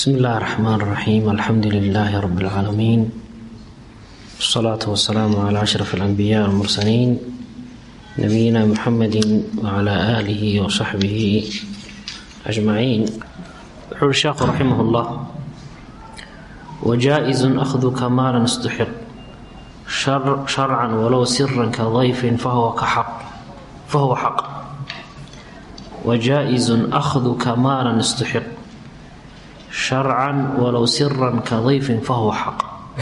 بسم الله الرحمن الرحيم الحمد لله رب العالمين والصلاة والسلام على أشرف الأنبياء والمرسلين نبينا محمد وعلى آله وصحبه أجمعين يقول الشيخ رحمه الله وجائز أخذ كمالا استحق شر شرعا ولو سرا كضيف فهو كحق فهو حق وجائز أخذ كمالا استحق شرعا ولو سرا كضيف فهو حق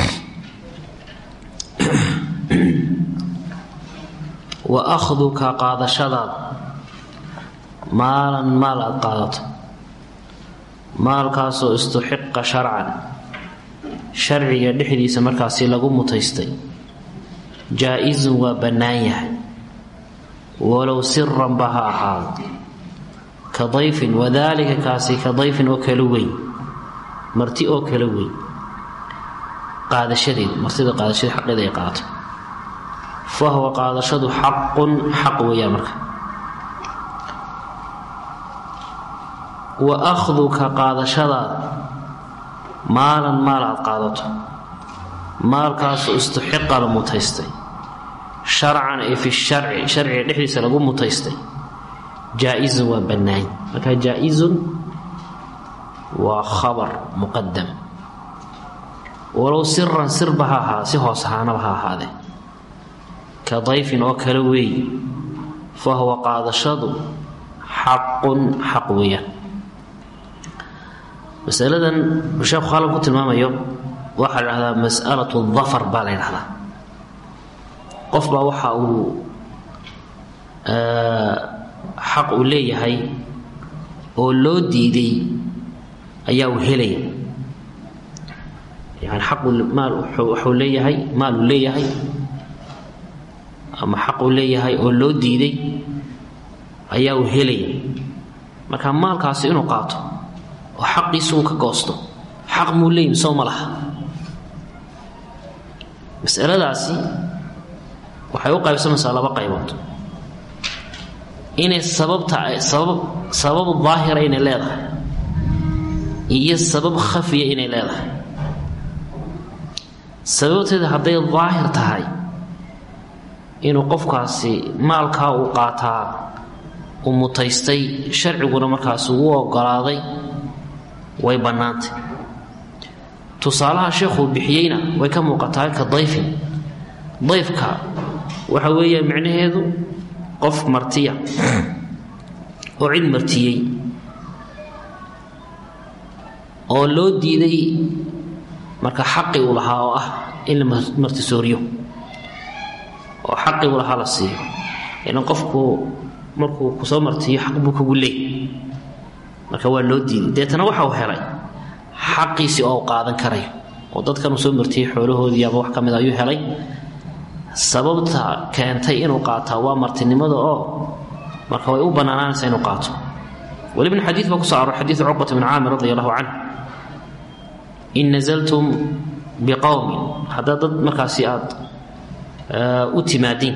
وأخذka qaadashadaad maalan maal aad qaadato maalkaasoo istuxiqa sharcan sharciga dhexdiisa markaasi lagu mutaystay jaa-isun waa bannaan yahay walow siranba ha ahaado ka dayfin wadaalika kaasi ka dayfin oo kala weyn marti oo kala weyn qaadashadeeda martida qaadashadeed xaqeeda ay qaato fa huwa qaadashadu xaqun xaq weeyaan marka wa akhduka qaadashadaada maalan maal aad qaadato maalkaasoo istuxiqa la mutaystay sharcan ee fi sharci sharciga dhexdiisa lagu mutaystay jaa-isun waa bannaany marka jaa-isun waa khabar muqadam walow siran sirba ha ahaa si hoos ahaanaba ha ahaadee ka dayfin oo kale weey fa huwa qaadashadu xaqun xaq weeyaan masaladan sheekhu halkan ku tilmaamayo waxaa la dhahdaa mas'alatu dafar baa la ydhahdaa qof baa waxa uu xaq uu leeyahay oo loo diiday ayaa uu helaya yani xaqu maal waxuu leeyahay maal uu leeyahay ama xaq uu leeyahay oo loo diiday ayaa uu helaya marka maalkaasi inuu qaato oo xaqiisu uu ka goosto xaq muu leeyahy soo ma laha masaladaasi waxay u qaybsamaysaa laba qaybood inay sababta sabab sabab daahira inay leedahay iyo sabab khafiya inay leedahay sababteeda hadday daahir tahay inuu qofkaasi maalkaa uu qaataa uu mutaystay sharciguna markaas ugu ogolaaday way bannaantay tusaalaha sheekhuu bixiyeyna way ka muuqataa ka dayfin dayfka waxa weeya micnaheedu qof martiya oo cid martiyey oo loo diiday marka xaqi uu lahaa oo ah in la martisooriyo oo xaqi uu lahaa la siiyo ilan qofku markuu kusoo martiyo xaq buu kugu leey marka waa loo diiday deetana waxa uu helay xaqiisii oo u qaadan karayo oo dadkan uu soo martiyey xoolahoodii ama wax ka mid ayuu helay sababta keentay inuu qaataa waa martinimada oo marka way u bannaanaanaysaa inuu qaato welibna xadiid baa kuso aroor xadiidu cuqbata bn caamir radi allahu canh in nazaltum biqowmin haddaad dad markaasi aad u timaadiin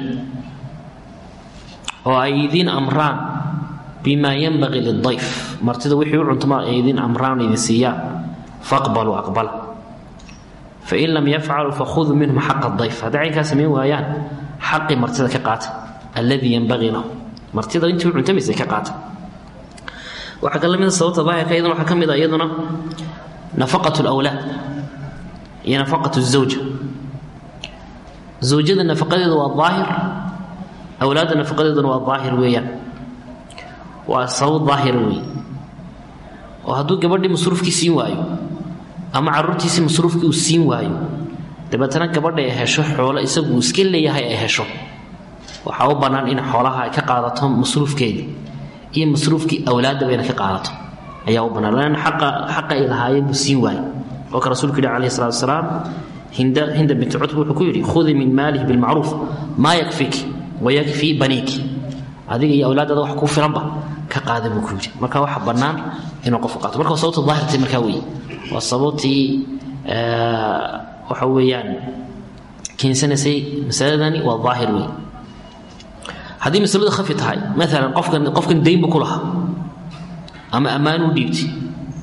oo ay idiin amraan bima yanbagii lidayf martida wixii u cuntama ay idiin amraan idin siiyaan faqbaluu aqbala fain lam yafcaluu fakhuduu minhum xaqa dayf hadday caynkaa samayn waayaan xaqii martida ka qaata alladii yanbagii lahu martida intii u cuntamaysay ka qaata waxaa ka lamida sababta daahirka iyaduna waxaa ka mid a iyaduna nafaqat lwlaad iyo nafaqat zawja zawjada nafaqadeedu waa daahir awlaadda nafaqadeeduna waa daahir weeyaan waa sabab daahira weeye oo hadduu gabadhii masruufkii siin waayo ama caruurtiisii masruufkii uu siin waayo dabeetana gabadha ay hesho xoolo isagu uu iska leeyahay ay hesho waxaa u bannaan in xoolaha ay ka qaadato masruufkeedii iyo masruufkii awlaaddaba ina ka qaadato ayaa u bannaan lan xaqa xaqa ay lahaayeen buu siin waayo oo ka rasuulku yihi calayhi salatu wasalaam hinda hinda binti cutba wuxuu ku yidhi khudii min maalihi bilmacruuf maa yakfiki wayakfii baniiki adiga iyo awlaadada wax kuu filanba ka qaada buu ku yidhi marka waxa bannaan inuu qofku qaato marka sababta daahirtay markaa weeye waa sababtii waxa weeyaan keensanaysay masaladani waa daahir wey haddii masaladu khafi tahay maalan qofkan qofkan daynbu ku lahaa ama ammaan u dhiibtay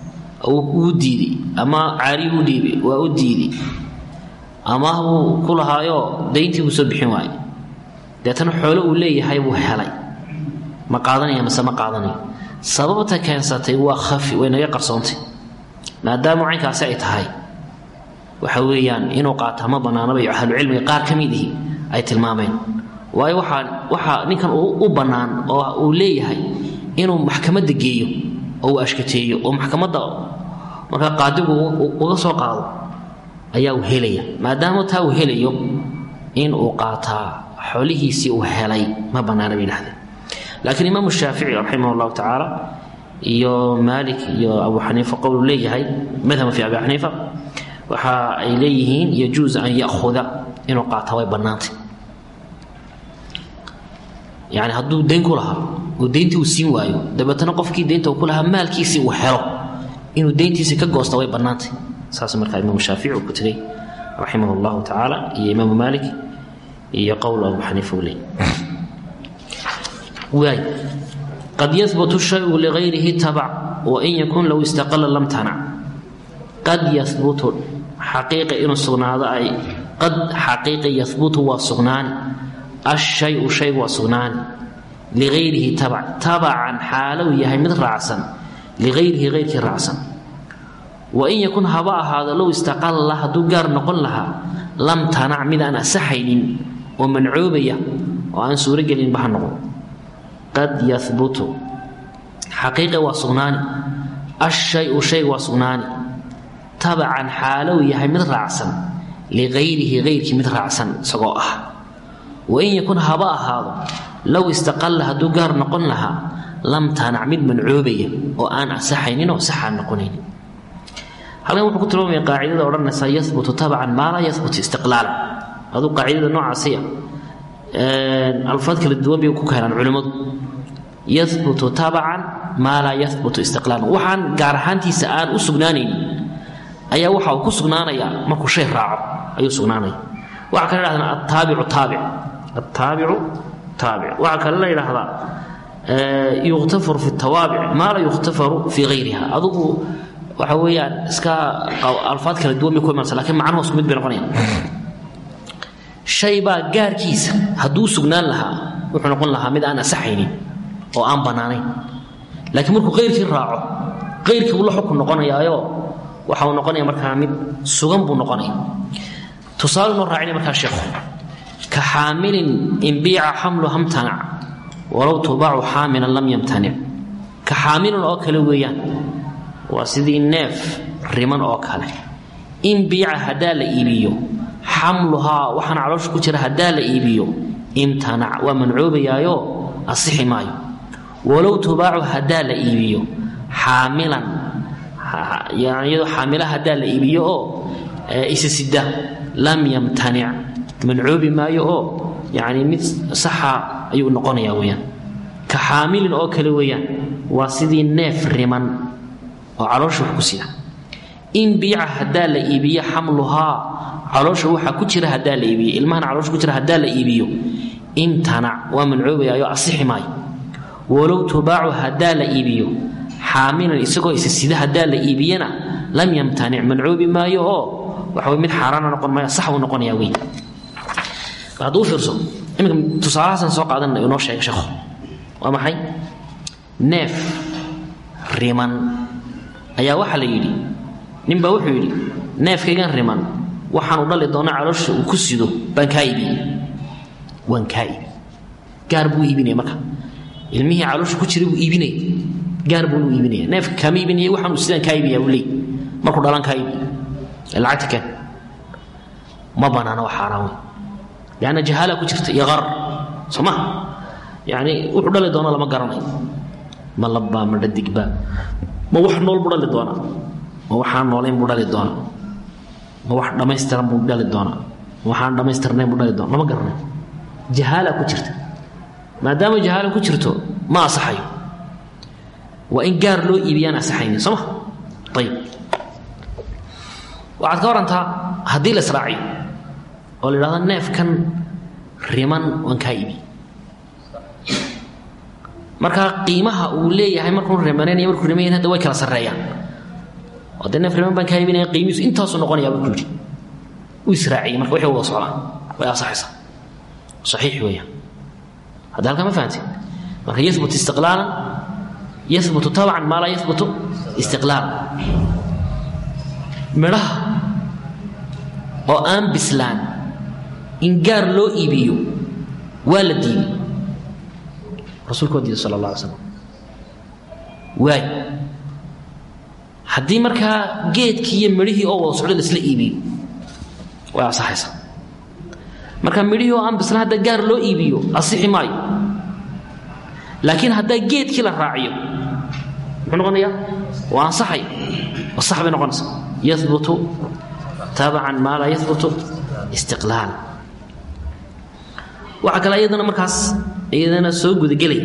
uu diiday ama caariyu u dhiibay waa u diiday ama buu ku lahaayo dayntii buu soo bixin waayey deetana xoolo uu leeyahay buu helay ma qaadanaya mase ma qaadanayo sababta keensatay waa khafi way naga qarsoontay maadaama caynkaasi ay tahay waxa weeyaan inuu qaataa ma bannaanaba iyo ahlucilmiga qaar ka mid ihi ay tilmaameen waayo waxaa waxaa ninkan u bannaan oo uu leeyahay inuu maxkamadda geeyo oo uu ashkateeyo oo maxkamadda markaa qaadigu uga soo qaado ayaa uu helaya maadaama taa uu helayo in uu qaataa xoolihiisii uu helay ma bannaana bay dhahdeen laakiin imaamu shaafici raximah allahu tacaala iyo maalik iyo abu xaniifa qowlu leeyahay madhaba fi abi xaniifa waxa ay leeyihiin yajuusu an ya'huda inuu qaataa way bannaantay yani hadduu dayn ku lahaa oo dayntii uu siin waayo dabeetana qofkii daynta uu ku lahaa maalkiisii uu helo inuu dayntiisii ka goosta way bannaantay saas markaa imaamu shaafici uu ku tegay raximah allahu tacaala iyo imaamu maalik iyo qowl abu xaniifa uu leeyahy waay qad yahbutu shayu ligayrihi tabac wain yakun low istaqala lam tanac qad yahbutu xaqiiqa inuu sugnaado ay qad xaqiiqa yahbutu waa sugnaani ashayu shaygu waa sugnaani ligayrihi tabac tabacan xaalow yahay mid raacsan ligayrihi hayrkii raacsan wain yakun haba ahaado low istaqalla hadduu gaar noqon lahaa lam tanac mid aan asaxaynin oo mancoobaya oo aan suurogelinba ha noqon qad yahbutu xaqiiqa waa sugnaani ashayu shaygu waa sugnaani tabacan xaalow yahay mid raacsan ligayrihi hayrkii mid raacsan isagoo ah wain yakun haba ahaado low istaqalla hadduu gaar noqon lahaa lam tanac mid mancoobaya oo aan asaxaynin oo saxaan noqonaynin halkan wuxuu ku tilmaamaya qaacidada odhanaysa yahbutu tabacan maa laa yahbutu istiqlaala aduu qaacidada noocaasiya alfaad kala duwan bay ku keenaan culimmadu yahbutu tabacan maa laa yahbutu istiqlaalan waxaan gaar ahaantiisa aan u sugnaanaynin ayaa waxa uu ku sugnaanayaa markuu shay raaco ayuu sugnaanaya waxaa kale dhahdaan attaabicu taabic attaabicu taabic waxaa kale la yidhaahdaa yukhtafaru fi tawaabic maa laa yukhtafaru fii hayriha adugu waxa weeyaan iska alfaad kala duwan bay ku imanaysa lakiin macnuhu isku mid bay noqonayaan shay baa gaarkiisa hadduu sugnaan lahaa wuxuu noqon lahaa mid aan asaxaynin oo aan bannaanayn laakiin markuu kayrkii raaco kayrkii buu la xukun noqonayaayo waxa uu noqonaya markaa mid sugan buu noqonaya tusaale noo raacinaya markaa sheekhu ka xaamilin inbiica xamlu hamtanac walow tubaacu xaamilan lam yamtanic ka xaamilin oo kale weeyaan waa sidii neef riman oo kale inbiica haddaa la iibiyo xamluhaa waxaana caloosha ku jira haddaa la iibiyo imtanac waa mancoobayaayo asixi maayo walow tubaacu haddaa la iibiyo xaamilan iyadoo xaamila haddaa la iibiyo oo isa sida lam yamtanic mancoobi maayo oo yani mid saxa ayuu noqonayaa weyaan ka xaamilin oo kale weeyaan waa sidii neef riman oo caloosha wax ku sida in biica haddaa la iibiyo xamluhaa caloosha waxaa ku jira haddaa la iibiyo ilmahana caloosha ku jira haddaa la iibiyo imtanac waa mancoobayaayo asixi maayo walow tubaacu haddaa la iibiyo xaamilan isagoo isa sida haddaa la iibiyana lam yamtanic mancoobi maayo oo waxawy mid xaaraana noqon maayo sax buu noqonayaa wey hadduu fiirso iminka tusaalahaasaan soo qaadanna inoo sheega sheekhu waa maxay neef riman ayaa waxaa la yidhi ninbaa wuxuu yidhi neefkaygan riman waxaanu dhali doonaa caloosha uu ku sido baan kaa iibiyey waan kaa iibi gaar buu iibinaya marka ilmihii caloosha ku jiray buu iibinaya gaar buunu iibinaya neefka kaama iibinaya waxaanu sidaan kaa iibiyaa buu leey markuu dhalan kaa iibiyo lacagta keen ma banaana waa xaaraan wey leanna jahaala ku jirta iyo qarar soo ma yani wuxuu dhali doona lama garanayo ma labbaa ma dhadigbaa ma wax nool buu dhali doonaa ma waxaan noolayn buu dhali doonaa ma wax dhammaystiran buu dhali doonaa ma waxaan dhammaystirnayn buu dhali doona lama garanayo jahaala ku jirta maadaama jahaala ku jirto ma asaxayo waa in gaar loo iibiyaan asaxaynin soo ma ayib waxaad ka warantaa haddii la israaciyo oo la idhahdo neefkan riman waan kaa iibi marka qiimaha uu leeyahay markuu rimanaynayo markuu riman yahay hadda way kala sarreeyaan oo dee neef riman baan kaa iibinaya qiimihiisu intaasuu noqonayaa buu ku yidhi u israaciyey marka wixii wada socdaan way asaxaysaa saxiix weeyaan hadda halkaa ma fahanteen marka yahbut istiqlaalan yahbutu tabcan maa laa yahbutu istiqlaalan midhaha oo aan bislaan in gaar loo iibiyo waa la diiday rasuulka waa diiday sala allah alay slam waay haddii markaa geedkii iyo midhihii oo wada socdo laisla iibiyo way asaxaysaa marka midhihii oo aan bislaan hadda gaar loo iibiyo asixi maayo laakiin haddaa geedkii la raaciyo muxuu noqonayaa waa ansaxay waa sax bay noqonaysaa yahbutu tabacan maa laa yahbutu istiqlaal waxaa kale iyadana markaas iyadana soo gudagelay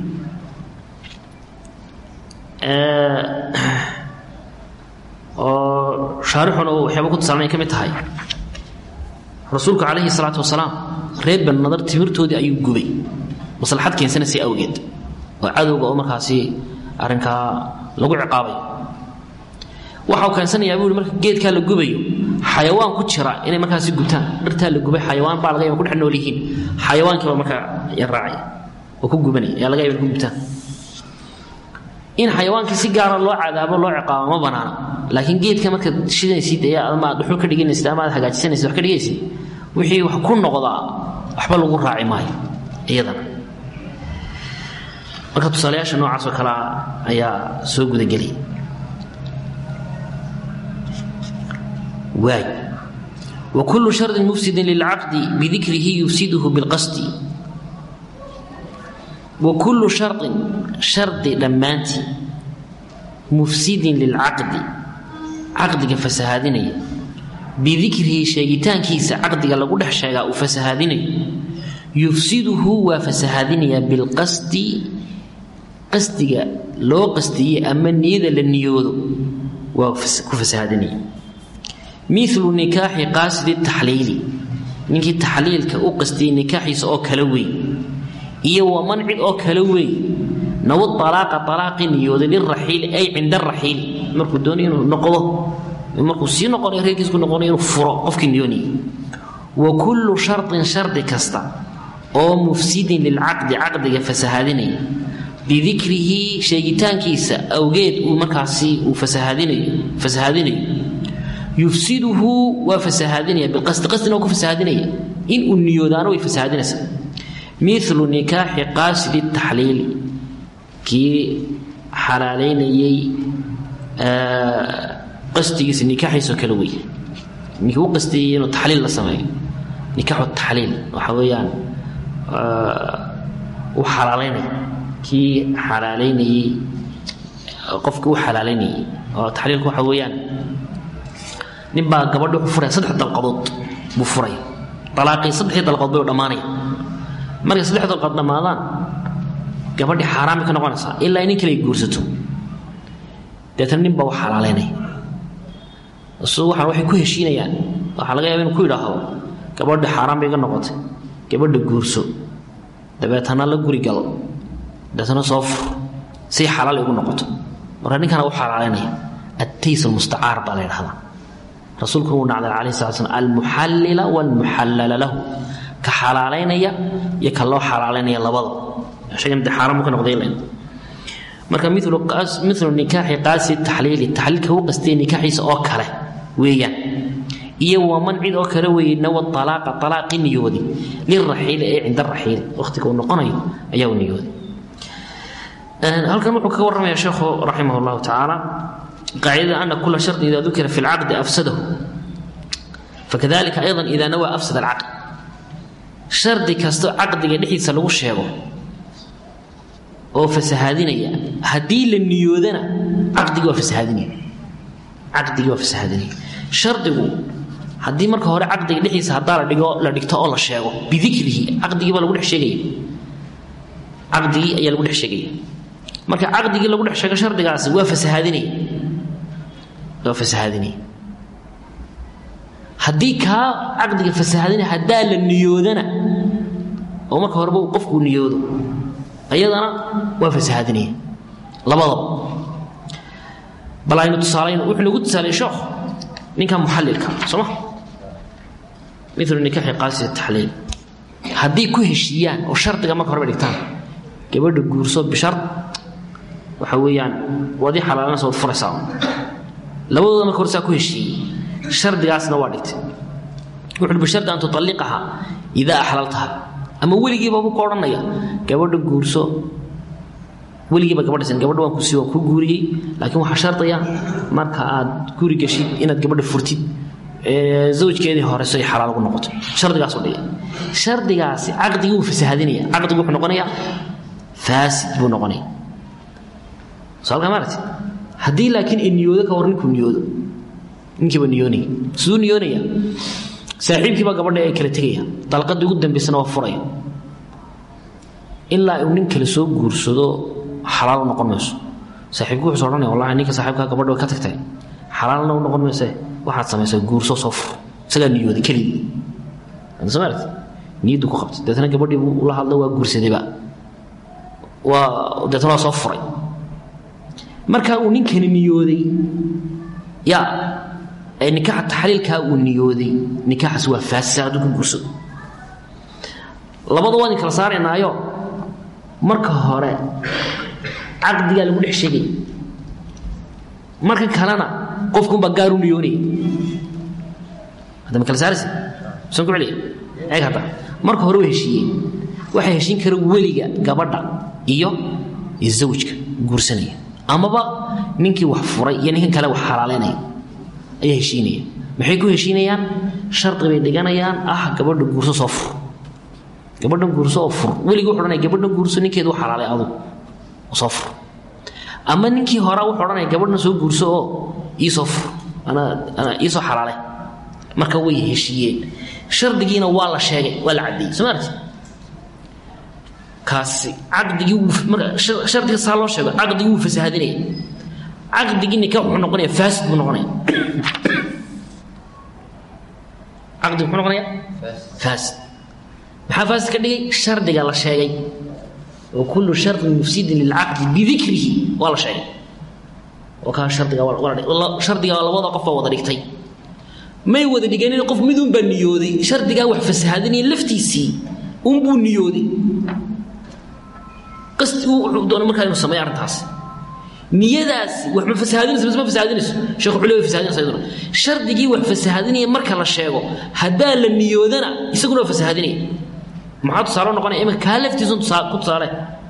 oo shaarixuna uu waxyaaba ku tusaalmay ka mid tahay rasuulku calayhi salaatu wasalaam reer ban nadar timirtoodii ayuu gubay maslaxad keensanaysa awgeed oo cadowga oo markaasi arrinkaa lagu ciqaabay waxa uu keensanayaa buu marka geedkaa la gubayo xayawaan ku jira inay markaasi gubtaan dhirtaa la gubay xayawaan baa laga yaba ku dhex nool yihiin xayawaankiiba markaa ya raacaya oo ku gubanaya ayaa laga yaba ku gubtaan in xayawaankii si gaara loo cadaabo loo ciqaabo ma banaana laakiin geedka markaad shidanaysid ee ama aad dhuxul ka dhiganaysid ama aad hagaajisanaysid wax ka dhigaysid wixii wax ku noqdaa waxba lagu raaci maayo iyadana marka tusaalayaasha noocaas oo kalea ayaa soo gudagelay waay وكل شرط مفسد للعقد بذكره يفسده بالقصد وكل شرط شرط دمانتي مفسد للعقد عقدك فسهادني بذكره شيطان كيس عقدك لغو دخ شيغا وفسهادني يفسده وفسهادني بالقصد قصدك لو قصدي اما نيده لنيودو وكفسهادني مثل نكاح قاصد التحليل ninkii taxliilka u qastiyey nikaaxiisa oo kala weyn iyo wa mancid oo kala weyn nawad alaaqa alaaqi niyooday liraxiili ay cinda raxiili markuu doono inuu noqdo markuu sii noqonayo reerkiisku noqonayo inuu furo qofkii niyoonayay wa kullu shartin shardi kasta oo mufsidin lilcaqdi caqdiga fasahaadinaya bidikrihi sheegitaankiisa awgeed uu markaasi uu fasahaadinayo fasahaadinayo yufsiduhu waa fasahaadinaya biqasdi qasdina waa ku fasahaadinaya in uu niyoodaana way fasahaadinaysaa milu nikaaxi qaasidi taxliili kii xalaalaynayey qasdigiisa nikaaxiisoo kale wey ninkii u qastiyey inuu taxliil la sameeyo nikaaxu taxliil waxa weeyaan u xalaalaynaya kii xalaalaynayey qofkii u xalaalaynayey oo taxliilku waxa weeyaan nin baa gabadhi wuxuu furaya saddex dalqadood buu furaya alaaqii saddexdii dalqadood bay u dhammaanaya markay saddex dalqadood dhammaadaan gabadhi xaaraan bay ka noqonaysaa ilaa nin kale ay guursato deetana nin baa u xalaalaynaya su waxaan waxay ku heshiinayaan waxaa laga yaaba inuu ku yidhaahdo gabadhi xaaraan bay iga noqotay gabadha guurso dabeetana la guri gal dabeetana soo fur si xalaal igu noqoto marka ninkana u xalaalaynaya attays almustacaar baa la yidhahdaa rasuulku uu nacday calayhi salatu slam almuxallila walmuxallala lahu ka xalaalaynaya iyo ka loo xalaalaynaya labada shaygan dee xaaraan buu ka noqday ilayn marka milu milu nikaaxi qaasi taxliili taxliilka u qastiyay nikaaxiisa oo kale weeyaan iyo waa mancid oo kale weeye nawa alaaqa alaaqi niyoodi liraxiili ee cinda raxiili waqtiga uu noqonayo ayaa u niyooday halkan wuxuu kaga warramaya sheekhu raximah llahu tacaala قاعدة أن كل شرط إذا ذكر في العقد أفسده فكذلك أيضا إذا نوى أفسد العقد شرط كستو عقد يدحي سلو الشيغو أو فسهادينيا هدي للنيودنا عقد وفسهادينيا عقد وفسهادينيا شرط haddii marka hore caqdiga dhexdiisa haddaa la dhigo la dhigto oo la sheego bidikrihi caqdigii baa lagu dhex sheegaya caqdigii ayaa lagu dhex sheegaya marka caqdigii lagu dhex sheego shardigaasi waa fasahaadinaya waa fasahaadinaya haddii kaa caqdiga fasahaadinaya haddaa la niyoodana oo marka horeba uu qofku niyoodo ayadana waa fasahaadinaya labadaba bal aynu tusaalayn wuxuu nagu tusaalay sheekh ninka muxallilka soo ma milu nikaxi qaasida taxliil haddii ku heshiiyaan oo shardiga marka horeba dhigtaan gabadha guurso bishar waxa weeyaan waadii xalaalanaysa waad furaysaa labadooda marka hore saa ku heshiiyey shardigaasna waa dhigtay wuxuu bishardi an tutalliqaha idaa axlaltaha ama weligiiba buu ka odhanaya gabadha guurso weligiiba gabadhasan gabadha waan kusi waan ku guuriyey laakiin waxaa shardaya marka aad guri gashid inaad gabadha furtid zawjkeedii horeso ay xalaal ugu noqoto shardigaasuu dhigay shardigaasi caqdigii wuu fasahadinaya caqdigu wuxuu noqonayaa faasid buu noqonaya saalka maaragti haddii laakiin ay niyoodo ka war ninkuu niyoodo ninkiiba niyoonaya siduu niyoonaya saaxiibkiibaa gabadha ay kala tegaya dalqadii ugu dambaysana waa furaya ilaa uu nin kale soo guursado xalaal u noqon mayso saaxiibku wuxuu odhanaya wallahi ninka saaxiibkaa gabadha way ka tagtay xalaalna u noqon mayse waxaad samaysaa guurso soo fur isagaa niyooday keligii soo maaragti niyaddu ku qabtay deetana gabadhii buu ula hadlo waa guursadayba waa deetana waa soo furay markaa uu ninkani niyooday ya ee nikaaxa taxliilkaa uu niyooday nikaaxaas waa faasisa hadduu ku guursado labada waa idin kala saaraynaayo marka hore caqdigaa lagu dhex sheegay marka kalena qofkunbaa gaar u niyoonaya hadda ma kala saaraysa saan ku celiya eeg hadda marka hore way heshiiyeen waxaa heshiin kara weliga gabadha iyo zawjka guursanaya amaba ninkii wax furay iyo ninkan kale wax xalaaleynaya ayaa heshiinaya maxay ku heshiinayaan shardi bay dhiganayaan ah gabadha guurso soo fur gabadhan guurso oo fur weligii wuxu odhanaya gabadhan guurso ninkeedu u xalaalay adug soo fur ama ninkii horaa wuxuu odhanaya gabadhan soo guurso oo iisoo fur anaa anaa iisoo xalaale marka way heshiiyeen shardigiina waa la sheegay waa la caddeeyey soo maarti kaasi caqdigii wuu marka shardiga saa loo sheego caqdigii wuu fasahadinaya caqdigii nikaax wuxuu noqonaya faasid buu noqonaya caqdi muxuu noqonaya faasid maxaa faasid ka dhigay shardiga la sheegay wa kullu shardin mufsidin lilcaqdi bidikrihi waa la sheegay oo kaa shardiga shardiga labada qof baa wada dhigtay may wada dhiganin qof midun baa niyooday shardigaa wax fasahadinaya laftiisii unbuu niyooday qasdi wuxuu doona markaa inuu sameeyo arrintaas niyadaasi wax ma fasahadinayso mise ma fasahadinayso sheekh culi way fasahadinaysa iyaduna shardigii wax fasahadinaya marka la sheego haddaa la niyoodana isaguna waa fasahadinaya maxaa tusaale noqonaya iminka kaa laftiisun tusaa ku tusaale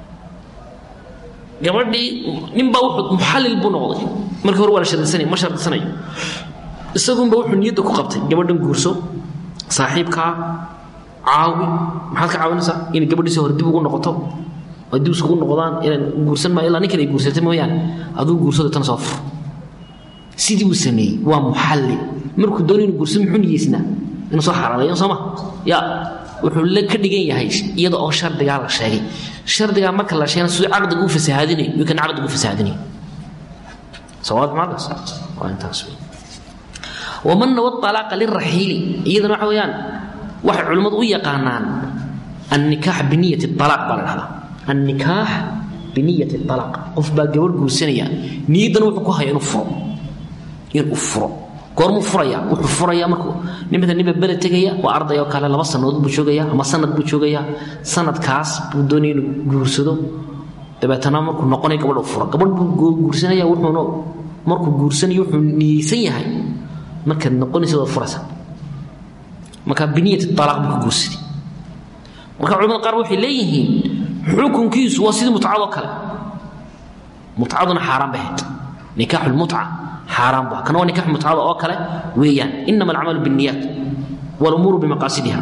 gabadhii ninbaa wuxuu muxallil buu noqday markii hore waa la shardisanaya ma shardisanayo isagunba wuxuu niyadda ku qabtay gabadhan guurso saaxiibkaa caawi maxaad ka caawinaysaa inay gabadhiisi hore dib ugu noqoto oo dib isugu noqdaan inaan guursan maayo ilaa ninkan ay guursatay mooyaane aduu guursado tan soo fur sidii uu sameeyey waa muxallil markuu doonay inuu guursan muxuu niyeysnaa inuu soo xalaaleeyo soo ma ya wuxuu la ka dhigan yahay iyada oo shardigaa la sheegay shardigaa marka la sheegana siduu caqdiga u fasahaadinayo iyo kan caqdiga u fasahaadinayo sawaad macadaas waa intaas wey waman nawa alaaqa liraxiili iyadana waxa weeyaan waxay culimmadu u yaqaanaan annikaax biniyati alaaq baa la dhahdaa annikaax biniyati alaaq qof baa gabadh guursanaya niyaddana wuxuu ku haya inuu furo inuu furo goormuu furaya wuxuu furaya markuu nimada ninba bele tegaya waa arday oo kale laba sannadood buu joogaya ama sanad buu joogaya sanadkaas buu doonaya inuu guursado dabeetana markuu noqonayo gabadh u furo gabadh buu guursanaya wuxuuna markuu guursanayo wuxuu niyeysan yahay markaad noqonaysa waad furaysa marka biniyati alaaq buu ka guursaday marka culamada qaar waxay leeyihiin xukunkiisu waa sidii mutcadoo kale mutcaduna xaaraan bay ahayd nikaaxu lmutca xaaraan bu kana waa nikax mutcada oo kale weeyaan inama alcamalu biاniyaat wاlumuuru bimaqaasidiha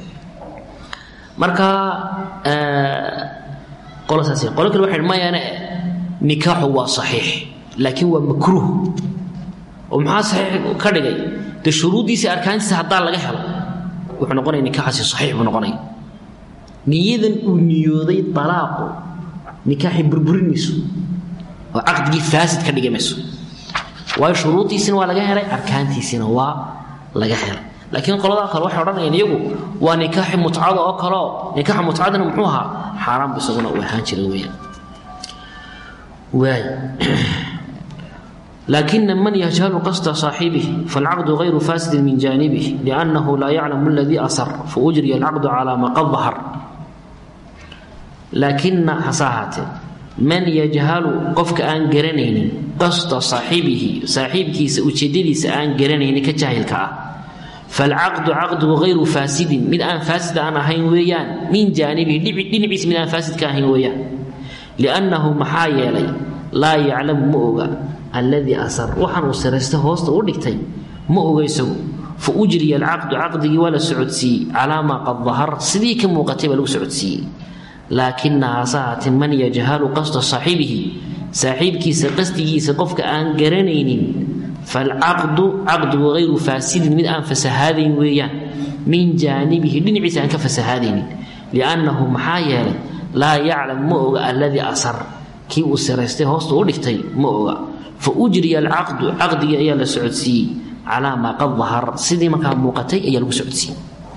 marka qolo saas qolo kale waxay mayaane nikaaxu waa saxiix laakiin waa makruuh oo maxaa saxiix ka dhigay dee shuruuddiisa arkaantiisa haddaa laga helo wuxuu noqonaya nikaaxaasi saxiix buu noqonaya niyadan uu niyooday alaaqu nikaaxi burburinayso oo caqdigii faasid ka dhigi mayso waayo shuruuddiisina waa laga helay arkaantiisina waa laga helay laakiin qoladaa kale waxay odhanayaan iyagu waa nikaaxi mutcada oo kaleo nikaaxa mutcadana muxuu ahaa xaaraan bu isaguna uu ahaan jira weyaan waay لكن من يجهل قصد صاحبه فالعقد غير فاسد من جانبه لأنه لا يعلم الذي أصر فأجري العقد على ما قد ظهر لكن حصاهاته من يجهل قفك أن قرنين قصد صاحبه صاحبك سأجددي سأن قرنين كجاهل كأ فالعقد عقد غير فاسد من أن فاسد أنا هين ويان من جانبه دنبيس من أن فاسد كاهين ويان لأنه محايا لي لا يعلم مؤغا alladii asar waxaan uu siraysta hoosta u dhigtay ma oga isagu fa ujriya alcaqdu caqdigii waa la socodsiiyey calaa maa qad dahar sidii ka muuqatay baa lagu socodsiiyey laakina hasahaate man yajhalu qasda saaxibihi saaxiibkiisa qasdigiisa qofka aan garanaynin falcaqdu caqdigu hayru faasidin mid aan fasahaadayn weeyaan min jaanibihi dhinaciisa aan ka fasahaadaynin liannahu maxaa yeelay laa yaclam ma oga alladii asar kii uu siraystay hoosta u dhigtay ma oga faujriya alcaqdu caqdigii ayaa la socodsiiyey calaa maa qad dahar sidii markaa muuqatay ayaa lagu socodsiiyey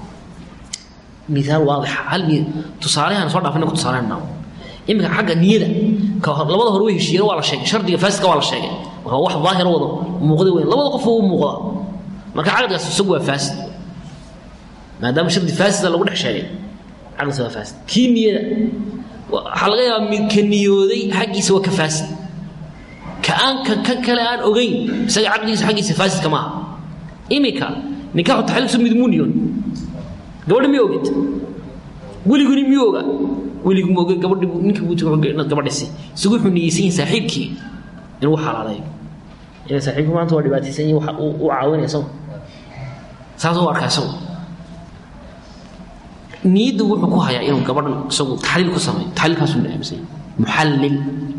miaal waadix hal tusaalehan soo dhaafina ku tusaaleyna iminka xagga niyada ka labada hore way heshiiyeen waa la sheegay shardiga faasidka waa la sheegay marka wax daahira wada muuqda weyn labada qof u muuqda marka caqdigaas isagu waa faasid maadaama shardi faasida lagu dhex sheegay caqdigaas waa faasid kii niyada waxaa laga yaabaa midka niyooday xaggiisa waa ka faasid ka-aan ka kan kale aan ogeyn isaga caqdigiisa xaggiisa faasidka maaha iminka nikaaxu taxliilkiisu mid muu niyoon gabadha miy oged weliguni miyuu oga weligu ma oge gabadhi ninka buu inaad gabadhisi isagu wuxuu niyeysan yahay saaxiibkii inuu xalaaleeyo ina saaxiibkii maanta waa dhibaataysan yahi waxa u caawinaya isagu saasuu arkaa isagu niyadda wuxuu ku hayaa inuu gabadhan isagu taxliil ku sameeyo taxliilkaasuu aaminsan yahay muxallil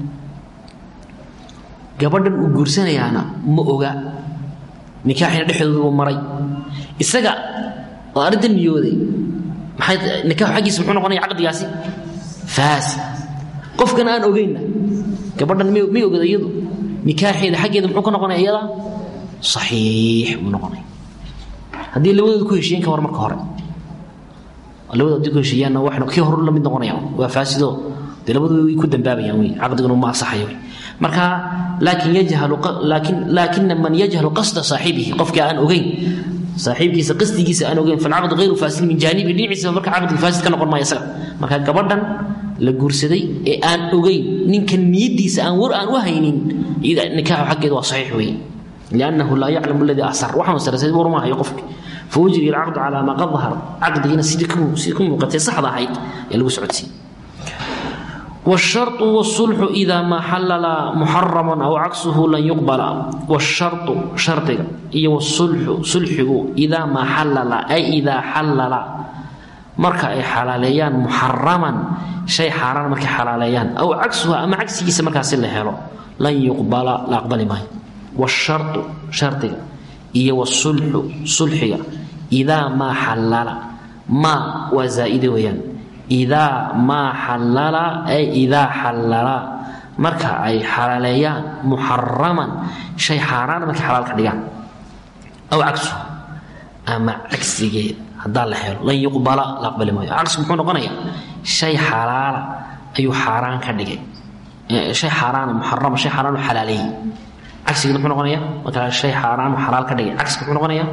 gabadhan uu guursanayaana ma oga nikaaxina dhexdoodu maray isaga oo arrinta niyooday maxay nikaaxu xaggiisa muxuu noqonaya caqdigaasi faasid qofkan aan ogeynna gabadhan may may ogada iyadu nikaaxeeda xaggeeda muxuu ka noqonaya iyada saxiix buu noqonaya haddii labadooda ku heshiiyeen ka war marka hore labadooda haddii ku heshiiyaanna waxna kii hore la mid noqonaya waa faasido dee labadooda way ku dambaabayaan wey caqdiguna ma asaxayo wey marka laakin yajhalu laakin laakina man yajhalu qasda saaxibihi qofkii aan ogeyn saaxiibkiisa qasdigiisa aan ogeyn falcaqd hayru faasid min jaanibi dhinaciisa marka caqdiga faasid ka noqon maayo isaga marka gabadhan la guursaday ee aan ogeyn ninka niyadiisa aan war aan u haynin iyada nikaaxu xaggeeda waa saxiix weeye liannahu laa yaclamu aladii asar waxaan sarasay war ma hayo qofki fawajri alcaqdu calaa maa qad dahar caqdigiina sidii sidii ku muuqatay saxda ahayd ee lagu socodsiiyey والشرط والصلح إذا ما حلل محرما أو عكسه لن يقبل والشرط شرط إيه والصلح صلحه إذا ما حلل أي إذا حلل مركا أي حلاليان محرما شيء حرام مركا حلاليان أو عكسه أما عكسه مركا سلحه لن يقبل لا أقبل ماي والشرط شرط إيه والصلح صلحه إذا ما حلل ما وزائد ويان idaa maa xallala ay idaa xallala marka ay xalaaleeyaan muxaraman shay xaaraan markay xalaal ka dhigaan aw cagsu ama cagsigeed haddaa la helo lan yuqbala la aqbali maayo cagsigu muxuu noqonayaa shay xalaala ayuu xaaraan ka dhigay shay xaaraana muxarama shay xaaraan u xalaaleeyey cagsigeed muxuu noqonayaa marka shay xaaraan u xalaal ka dhigay cagsigu muxuu noqonayaa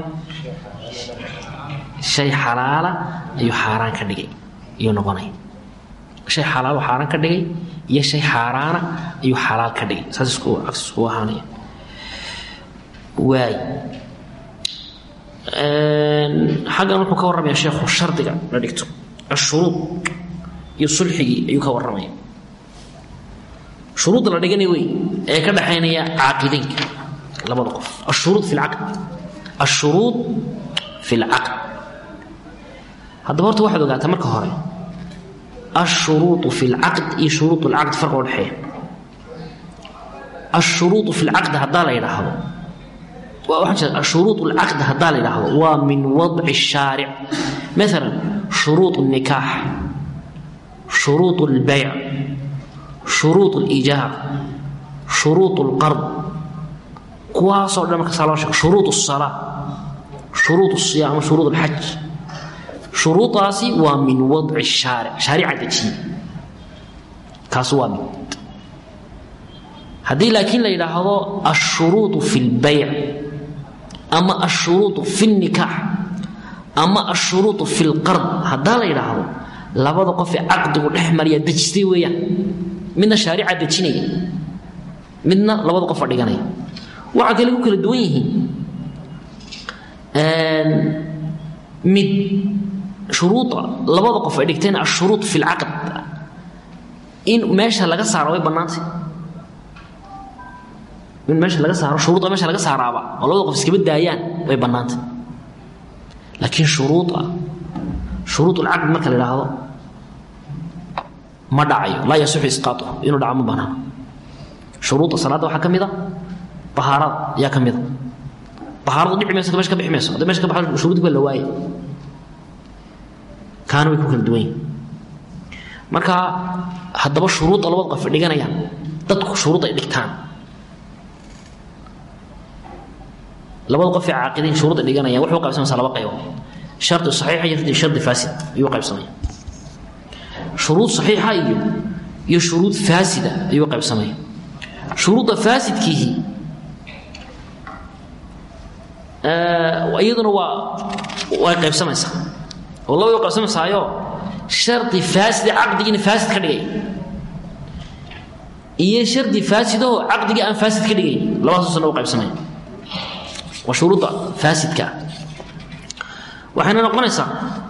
shay xalaala ayuu xaaraan ka dhigay ayuu noqonaya shay xalaal xaaraan ka dhigay iyo shay xaaraana ayuu xalaal ka dhigay saas isku cagsi iskugu ahaanaya waay xaggan wuxuu ka warramaya sheekhu shardiga la dhigto ashuruud iyo sulxigii ayuu ka warramaya shuruudda la dhiganay wey ee ka dhexaynaya caaqideynka labada qof ashuruud fi lcaqd ashuruud fi lcaqd haddaba horta waxaad ogaataa marka hore ashuruuطu fi اlcaqd iyo shuruuط اlcaqd farqa u dhexeeya ashuruuطu fi اlcaqd haddaa la yidhaahdo waxaan jeeda ashuruuط اlcaqd haddaa la yidhaahdo waa min wadci الshaaric maala shuruuط الnikaax shuruuط اlbayc shuruuط اlijaab shuruuط اlqard kuwaasoo dhan markasaa loo sheego shuruuط الsalaa shuruuط الصiyaam shuruuط اlxaj shuruudaasi waa min wadci shaaric shaarica dejiye kaas waa mid haddii laakiin la yidhaahdo ashuruudu fi lbayc ama ashuruudu fi lnikaax ama ashuruudu fi lqard haddaa la yidhaahdo labada qof ee caqdigu dhex mariya dejistay weeyaan midna shaarica dejinaya midna labada qofa dhiganaya waxaa kale ku kala duwan yihiin mid shuruuda labada qof ay dhigteen ashuruud fi lcaqd in meesha laga saaro way bannaantay in meesha laga saaro shuruuda meesha laga saaraaba oo labada qof iskaba daayaan way bannaantay laakiin shuruuda shuruud ulcaqd marka la idhaahdo ma dhacayo laa yasixu isqaatuhu inuu dhaco ma banaano shuruuda salaadda waxaa ka mid a bahaarada ayaa ka mid a bahaaradu dhici mayso meesha ka bixi mayso hadda meesha ka baxo shuruudki baa la waaye kaana way ku kala duwan yihin marka haddaba shuruudda labada qof dhiganayaan dadku shuruud ay dhigtaan labada qof ee caaqidiin shuruud ay dhiganayaan waxay u qaybsamaysaa laba qaybood shardi saxiixa iyo shardi faasid ayuu u qaybsamaya shuruud saxiixa iyo iyo shuruud faasida ayuu u qaybsamaya shuruudda faasidkiihi iyaduna waa way qaybsamaysaa oo labay u qaybsamaysaayo shardi faasida caqdigiina faasid ka dhigay iyo shardi faasidaho caqdigii aan faasid ka dhigayn labadaasna u qaybsamaya waa shuruudda faasidka ah waxayna noqonaysaa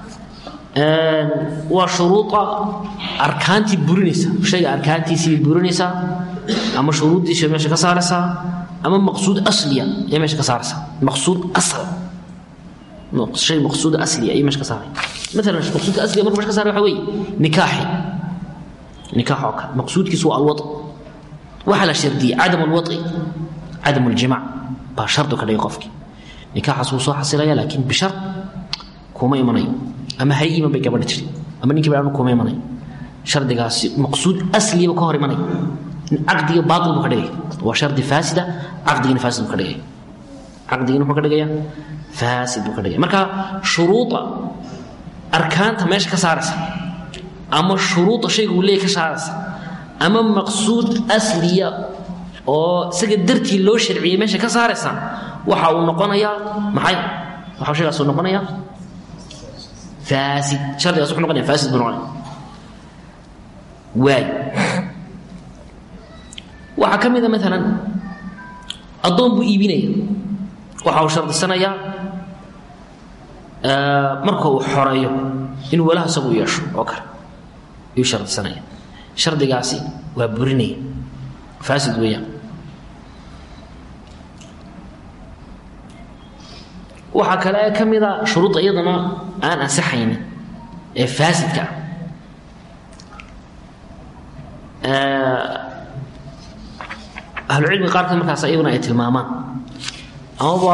waa shuruuda arkaantii burinaysa shayga arkaantiisii bay burinaysaa ama shuruuddiisa meesha ka saaraysaa ama maqsuud asliya ayay meesha ka saaraysaa maqsuud asal shay maqsuud asliya ayay meesha ka saaray maalan maqsuudka asliya marka meesha ka saaray waxa weeye nikaaxi nikaax oo kale maqsuudkiisu waa alwad waxaa la shardiyey cadam alwadci cadam aljimac baa shardu ka dhigay qofkii nikaaxaas wuu soo xasilaya laakiin bishar kuma imanayo ama hay iman bay gabadha tiri ama ninkii baa kuma imanayo shardigaasi maqsuud asliyaba ka hor imanaya caqdiga baatil buu ka dhigaya waa shardi faasida caqdigina faasid buu ka dhigaya caqdigina muxuu ka dhigaya faasid buu ka dhigaya marka shuruuda arkaanta meesha ka saaraysa ama shuruuda shayga uu leeyahy ka saaraysa ama maqsuud asliya oo isaga dartii loo sharciyey meesha ka saaraysa waxa uu noqonayaa maxay waxa shaygaas uu noqonayaa faasid shardigaas wuxuu noqonaya faasid buu noqonaya waay waxaa ka mid a maalan addoon buu iibinaya waxa uu shardisanayaa marka uu xoreeyo inuu walaha isagu u yeesho oo kale ayuu shardisanaya shardigaasi waa burinaya faasid weeyaan waxaa kale ka mida shuruudda iyadana aan ansixaynin ee faasidka ah ahlucilmiga qaarkood markaas iyaguna ay tilmaamaan amaba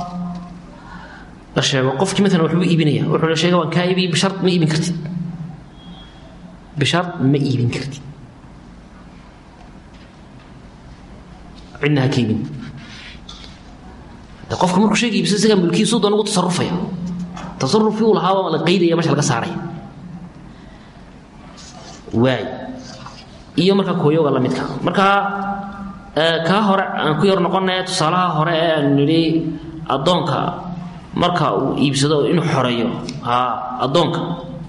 la sheego qofkii maalan waxbuu iibinaya wuxuu la sheega waan kaa iibiy bishar ma iibin kartid bishar ma iibin kartid cidna ha ka iibin de qofka markuu shayga iibsado isagaa mulkiisu doon ugu tasarufaya tasarufkii uu lahaaba la qaydaya meesha laga saaraya waay iyo marka kooyoga la midka markaa kaa hore aan ku yar noqonaya tusaalaha hore ee aanu nidhi addoonka marka uu iibsado inuu xoreeyo addoonka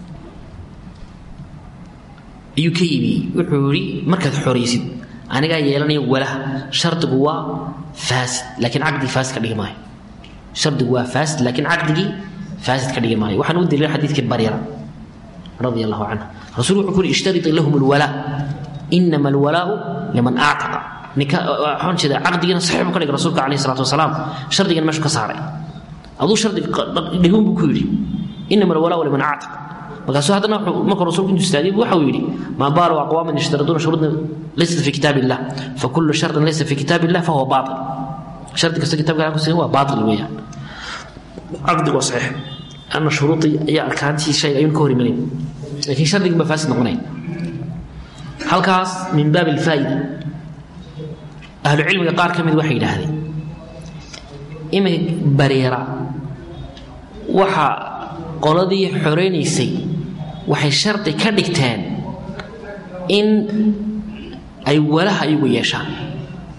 ayuu ka iibiyey wuxuu yidhi markaad xoraysid anigaa yeelanaya walaha shardigu waa faasid laakiin caqdigii faasid ka dhigi maayo shardigu waa faasid laakiin caqdigii faasid ka dhigi maayo waxaan u daliila xadiidkii baryara radia allahu canha rasuul wuxuu ku yidhi ishtarit lahum alwalaa inama alwalaau liman actaqa waxaan jeeda caqdigiina saxiix buu ka dhigay rasuulka calayhi salaatu wasalaam shardigana meeshu ka saaray aduu shardi dhigun buu ku yidhi inama alwalaau liman actaq markaasuu haddana markuu rasuulku intuu istaagay waxa uu yidhi maa baalu aqwaaman yashtariduuna shuruudan laysat fi kitaab illah fakullu shardin laysa fi kitaab illah fahuwa baatil shardi kasta kitabka aan ku sigan waa baatil weeyaan caqdigu waa saxiix ana shuruudii ayaa arkaantii shay ayuun ka hor imanayn laakiin shardigin baa faasid noqonaya halkaas min baab alfaa'ida ahlu cilmiga qaar ka mid waxay yidhaahdeen iminka bareera waxa qoladii xoreynaysay waxay shardi ka dhigteen in ay walaha iyagu yeeshaan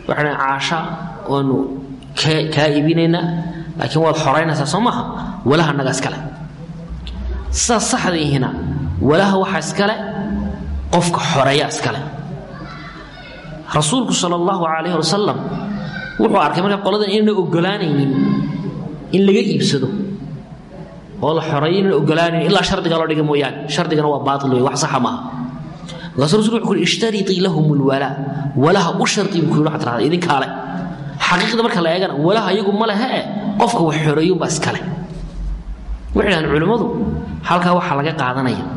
waxaan caasha waanu kaa iibinaynaa laakiin waad xoraynaysaa soo maaha walaha naga iskale sidaas saxdiihina walaha waxa iskale qofka xoreeya iskale rasuulku sal allahu calayh wasalam wuxuu arkay marka qoladan inayna ogolaanaynin in laga iibsado oo la xoreeyo inayna ogolaanaynin ilaa shardiga loo dhiga mooyaane shardigana waa baatil wey wax saxa maaha markaasuu rasul wuxuu yidhi ishtaritii lahum lwalaa walaha u shardi buu ku yidhi waxaad tirahdaa idinkaale xaqiiqda marka la eegana walaha iyagu ma lehe e qofka wax xoreeyunbaa iskale waxay dhahdeen culimmadu halkaa waxaa laga qaadanaya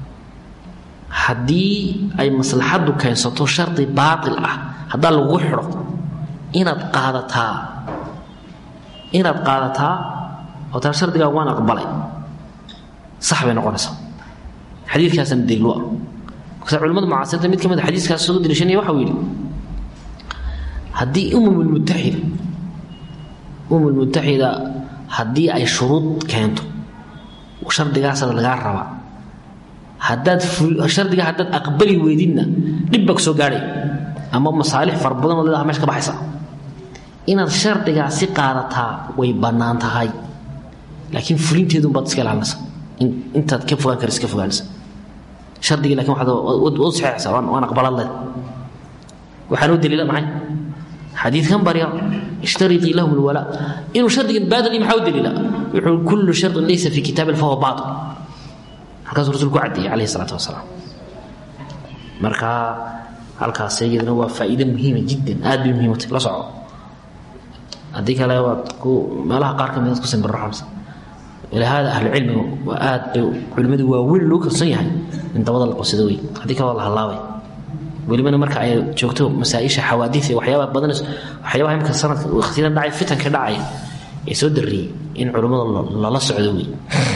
haddii ay maslaxaddu keensato shardi baatil ah haddaa lagu xidho inaad qaadataa inaad qaadataa oo taa shardigaa waan aqbalay sax bay noqonaysaa xadiidkaasana daliilu ah markaasa culimada mucaasirta mid ka mid a xadiiskaas soo daliishanaya waxa uu yidhi haddii umumulmutaxida umumulmutaxida haddii ay shuruud keento shardigaasaad lagaa rabaa haddaad shardiga haddaad aqbali weydidna dhib baa ku soo gaadhay ama masaalix fara badan oo leedaha mesha ka baxaysa inaad shardigaasi qaadataa way bannaan tahay laakiin fulinteedun baad iska ilaalinaysa intaad ka fogaan karaysa ka fogaanaysa shardigii lakin waxaad u saxeexaysaa waan aqbalad leed waxaan u daliila maxay xadiidkan barya ishtaritii lahum lwalaa inuu shardigan baadil maxaa u daliila wuxuu kullu shardin laysa fi kitaabi fahuwa baatil halkaasuu rasulku ku caddeeyey calayhi salaatu wasalaam marka halkaas iyadana waa faa'iide muhiima jiddan aad bay muhiim u tahay la soco haddii kale waad ku meelaha qaar ka mid aad ku simbirraxamsa ilahaada ahlucilmiga waa aad bay culimmadu waaweyn loo kalsoon yahay in dabada la qabsado wey haddii kale waa la hallaabay welibana marka ay joogto masaaisha xawaadiia waxyaaba badan waxyaabaha imka sanadka waqtiyadan dhacay fitanka dhacaya ee soo darriyey in culummada lala socdo wey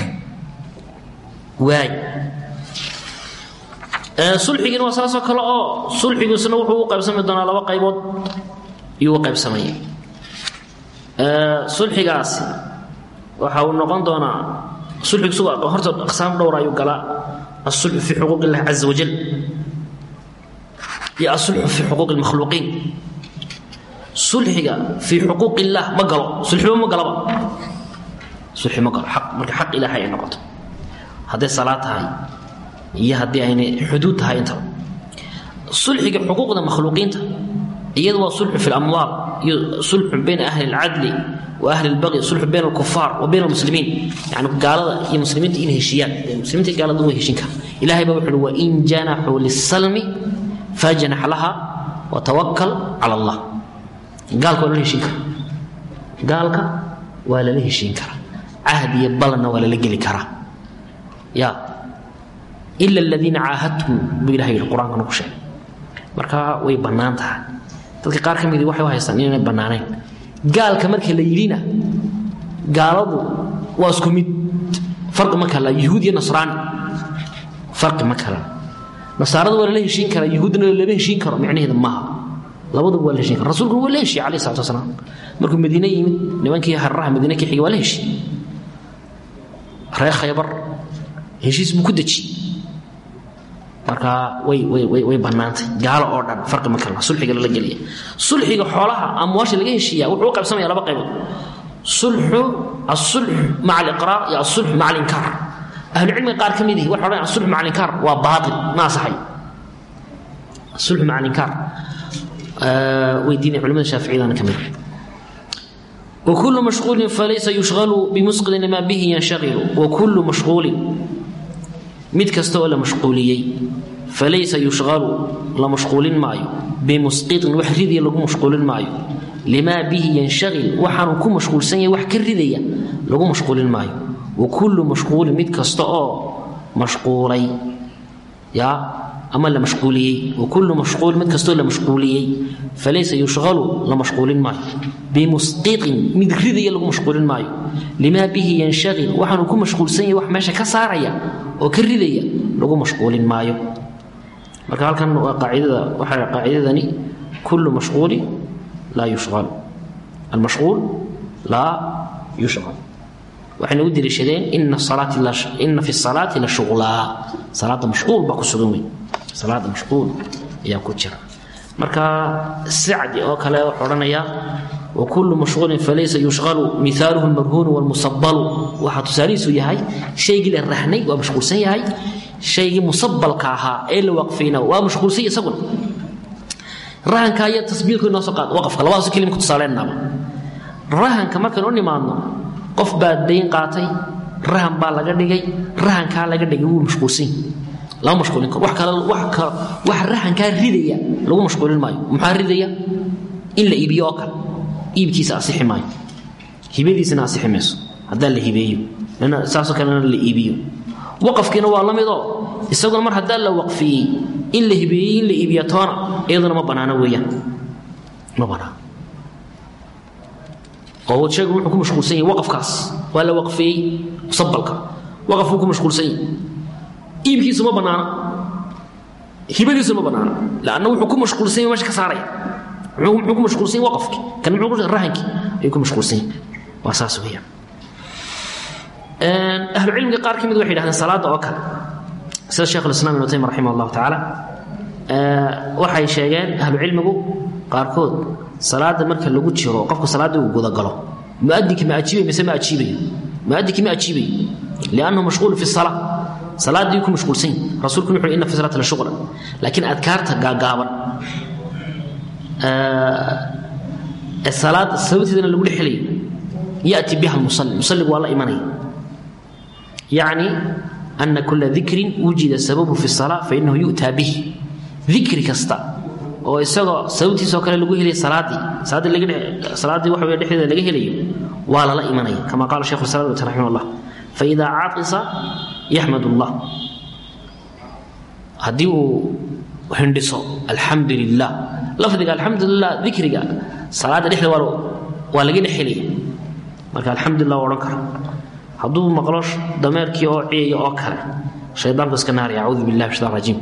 waay sulxigina waa saasoo kale oo sulxigiisuna wuxuu u qaybsami doonaa laba qaybood iyuu u qaybsamaya sulxigaasi waxa uu noqon doonaa sulxigiisu horta aqsaam dhowr ayuu galaa asulxu fi xuquuq illahi caza wajal iyo asulxu fi xuquuq lmakhluuqiin sulxiga fii xuquuq illaah ma galo sulxiba ma galaba sulxi ma galo aq marka xaq ilaahay ay noqoto hadday salaad tahay iyo haddii aynay xuduud tahay intaba sulxiga xuquuqda makhluuqiinta iyadu waa sulxu fi lamwaal iyo sulxu bayna ahli alcadli wa ahli lbaqyi sulxu bayna alkufaar wa bayna almuslimiin yani gaalada iyo muslimiinta inay heshiiyaan muslimiinta iyo gaalada way heshin kara ilahay baa wuxu uhi wain janaxuu lisalmi fajnax laha watawakal cala allah gaalka waa lala heshiin kara gaalka waa lala heshiin karaa cahd iyo ballanna waa lala geli karaa ya ila aladiina caahadtum buu ilahay yihi qur-aankana ku sheegay marka way bannaan tahay dadka qaar ka midi waxay u haystaan inaynay bannaanayn gaalka marka la yidhina gaaladu waa isku mid farqi ma kala yuhuud iyo nasraani farqi ma kala nasaarada waa lala heshiin karaa yuhuuddana lama heshiin karo micnaheeda maaha labaduba waa la heshiin kara rasulkuna waa la heshiye alayh salatu wasalaam markuu madiine yimid nimankii hararaha madiine ka xigay waa la heshiye reer khaybar heshiis buu ku deji marka way way way way bannaantay gaalo oo dhan farqi ma kala sulxiga lala geliya sulxiga xoolaha amwaasha laga heshiiya wuxuu u qaybsamaya laba qaybood sulxu asulx maca aliqraar iyo asulx maca alinkaar ahlucilmiga qaar ka mid ihi waxa odhan asulx maca alinkaar waa baatil ma asaxayo asulxu maca alinkaar way diiday culimada shaaficiyadana ka mid وكل مشغول فليس يشغل بمسقط ما به ينشغل وكل مشغول mid kasta oo la mashquuliyey falaysa yushqalu la mashquulin maayo bimusqiطin wax ridaya lagu mashquulin maayo limaa bihi yanshagil waxaanu ku mashquulsan yahay wax ka ridaya lagu mashquulin maayo wa kullu mashquulin mid kasta oo mashquulay ya ama la mashquuliyey wa kullu mashquul mid kastoo la mashquuliyey falaysa yushqalu la mashquulin maayo bimusqiطin mid ridaya lagu mashquulin maayo limaa bihi yanshagil waxaanu ku mashquulsan yahay wax meesha ka saaraya oo ka ridaya lagu mashquulin maayo marka halkan waa qaacidada waxaa qaacidadani kullu mashquuli laa yushqal almashquul laa yushqal waxayna u deliishadeen ina salaati ina fi salaati la shuqlaa salaada mashquul baa ku sugan weyn salaada mashquul ayaa ku jira marka sacdi oo kale wuxuu odhanayaa wakulu mashquulin falaysa yushqalu miaaluhu lmarhuunu wlmusabalu waxaa tusaalihiisu yahay shaygii la rahnay waa mashquulsan yahay shaygii musabalka ahaa ee la waqfayna waa mashquulsanya isaguna rahanka iyo tasbiilku inoo soo qaad waqafka labadaas kelima ku tusaaleenaba rahanka markaynu u nimaadno qof baa dayn qaatay rahan baa laga dhigay rahankaa laga dhigay wuu mashquulsan lama mashquulin karo wax kale wax kale wax rahankaa ridaya lagu mashquulin maayo maxaa ridaya in la iibiyo oo kale iibkiisa asixi maayo hibadiisana asixi mayso haddaa la hibeeyo lana saasoo kalena la iibiyo waqafkiina waa la midoo isaguna mar haddaa la waqfiyey in la hibeeyey in la iibiya toona iyaduna ma bannaano weeyaan ma bannaano oo sheegu wuxuu ku mashquulsan yahay waqafkaas waa la waqfiyey musabalka waqafkuu ku mashquulsan yahay iibkiisu ma bannaana hibadiisu ma bannaana lanna wuxuu ku mashquulsan yahay meesha ka saaraya muxuu ku mashquulsan yahay waqafki kan muxuu ku rahankii ayuu ku mashquulsan yahay waa saas weeyaan ahlucilmiga qaar ka mid waxay yidhahdeen salaadda oo kale sida sheekh ulislam ibnu taymiya raximah allahu tacaala waxay sheegeen ahlucilmigu qaarkood salaada marka lagu jiro qofku salaaddii uu gudagalo muadinkii ma ajiibay mise ma ajiibayo muadinkii ma ajiibayo liannahu mashquulu fi salaa salaaddii ku mashquulsan yahi rasulkuna wuxu inna fi salaati la shuqla laakiin adkaarta gaagaaban ee salaada sababteedana lagu dhexelayo yati biha lmusalli musalligu waa la imanaya yacni ana kula dikrin wujida sababu fi salaa fainahu yu'taa bih dikri kasta oo isagoo sababtiisoo kale lagu helaya salaadii salaaddii laga salaaddii waxa wey dhexdeeda laga helayo waa lala imanaya kama qaala shekhu islam ibn raximah allah faida caaqisa yaxmad allah haddii uu hindhiso alxamdu lilah lafdiga alxamdu lilah dikriga salaadda dhexda waa waa laga dhex helaya marka alxamdulilah waa odhan kara hadduu maqlo dameerkii oo ciyaya oo kale shaydaanku iska naaraya acuudu billahi min shaitan rajiim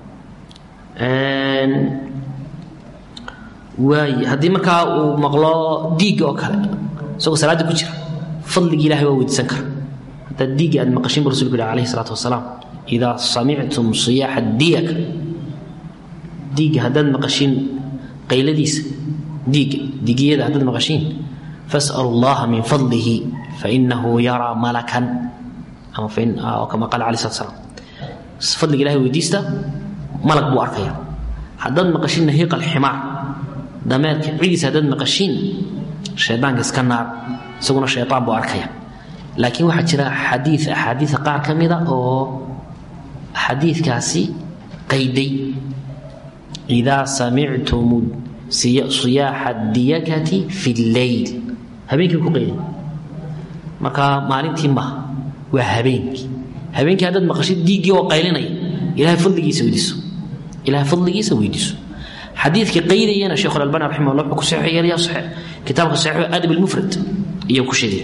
waay haddii markaa uu maqlo diigga oo kale isagoo salaadda ku jira fadligii ilahay waa weydiisan kara haddaad diigga aad maqashin bu rasulku yihi alayhi salaatu wasalaam idaa samictum siyaaxa diyaka diigga haddaad maqashiin qayladiisa diigga diigiyada haddaad maqashiin fas'alu allaha min fadlihi fainahu yaraa malakan ama kama qaala alayh slat slam fadliga ilahay weydiista malag buu arkaya haddaad maqashiin nahiiq alximaar dameerka cidiisa haddaad maqashiin shaydaanka iska naar isaguna shaydaan buu arkaya laakiin waxaa jira xadii axaadiia qaar ka mida oo xadiikaasi qayday idaa samictum siyaaxa diyakati fi lleyl habeenkii ku qayday marka maalintii maha waa habeenkii habeenkii haddaad maqashid diiggii oo qaylinaya ilahay fadligiisa weydiiso ilahay fadligiisa weydiiso xadiidka qaydayana sheekh albani raximah allah wuxuu ku saxiix yeelaya saxiix kitaabka saxiix adab almufrad iyo ku sheegay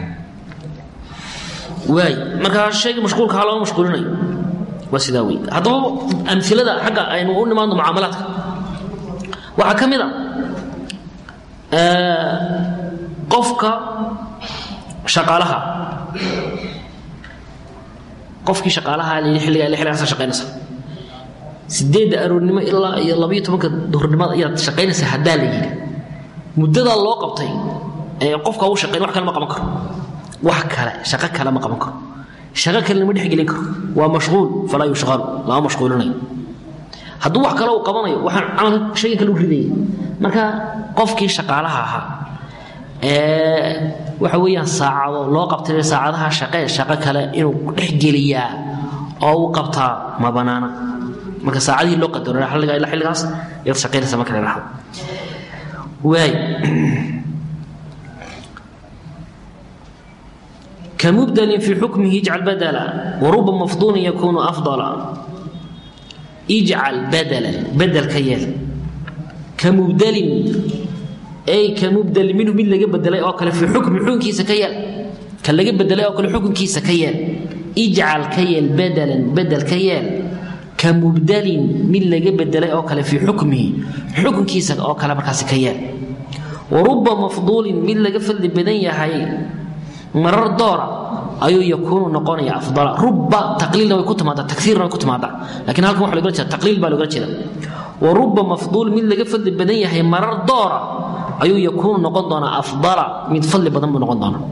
waay marka shayga mashquulka ha looma mashquulinayo waa sidaa wey haddaba amilada xagga aynu u nimaadno mucaamalaadka waxaa ka mid a qofka shaqaalaha qofkii shaqaalaha xilligaa xilligaasa shaqaynaysa sideedda aroornimo ilaa iyo labaiyo tobanka duhurnimada ayaad shaqaynaysaa haddaa la yidhi muddadaa loo qabtay ee qofka u shaqayn wax kale ma qaban karo wax kale shaqo kale ma qaban karo shaqo kale lama dhexgelin karo waa mashquul falaa yushqalu lama mashquulinayo hadduu wax kale uu qabanayo waxaan camalka shayga kale u ridaya marka qofkii shaqaalaha ahaa ee waxa weeyaan saacado loo qabtay saacadaha shaqee shaqo kale inuu dhexgeliyaa oo u qabtaa ma banaana marka saacadihii loo qadaro xilliga ilaa xilligaas ayaad shaqaynaysa marka la dhahdo waay كمبدل في حكمه اجعل بدلا ورب مفضول يكون أفضلا اجعل بدلا بدل كيال كمبدل أي كمبدل منه من لقى بدلا أو في حكم حكم كيس كيال كان لقى بدلا أو حكم كيس كيال اجعل كيال بدلا بدل كيال كمبدل من لقى بدلا أو في حكمه حكم كيس أو كلا مركز كيال ورب مفضول من لقى فل بدن يحيي marar doora ayuu yakuunu noqonaya afdala ruba taqliilna way ku timaadaa takiirna way ku timaadaa lakin halkan waxa logala jeeda taqliil baa logala jeeda wa ruba mafduul mid laga fadli badan yahay marar doora ayuu yakuunu noqon doonaa afdala mid fadli badan buu noqon doonaa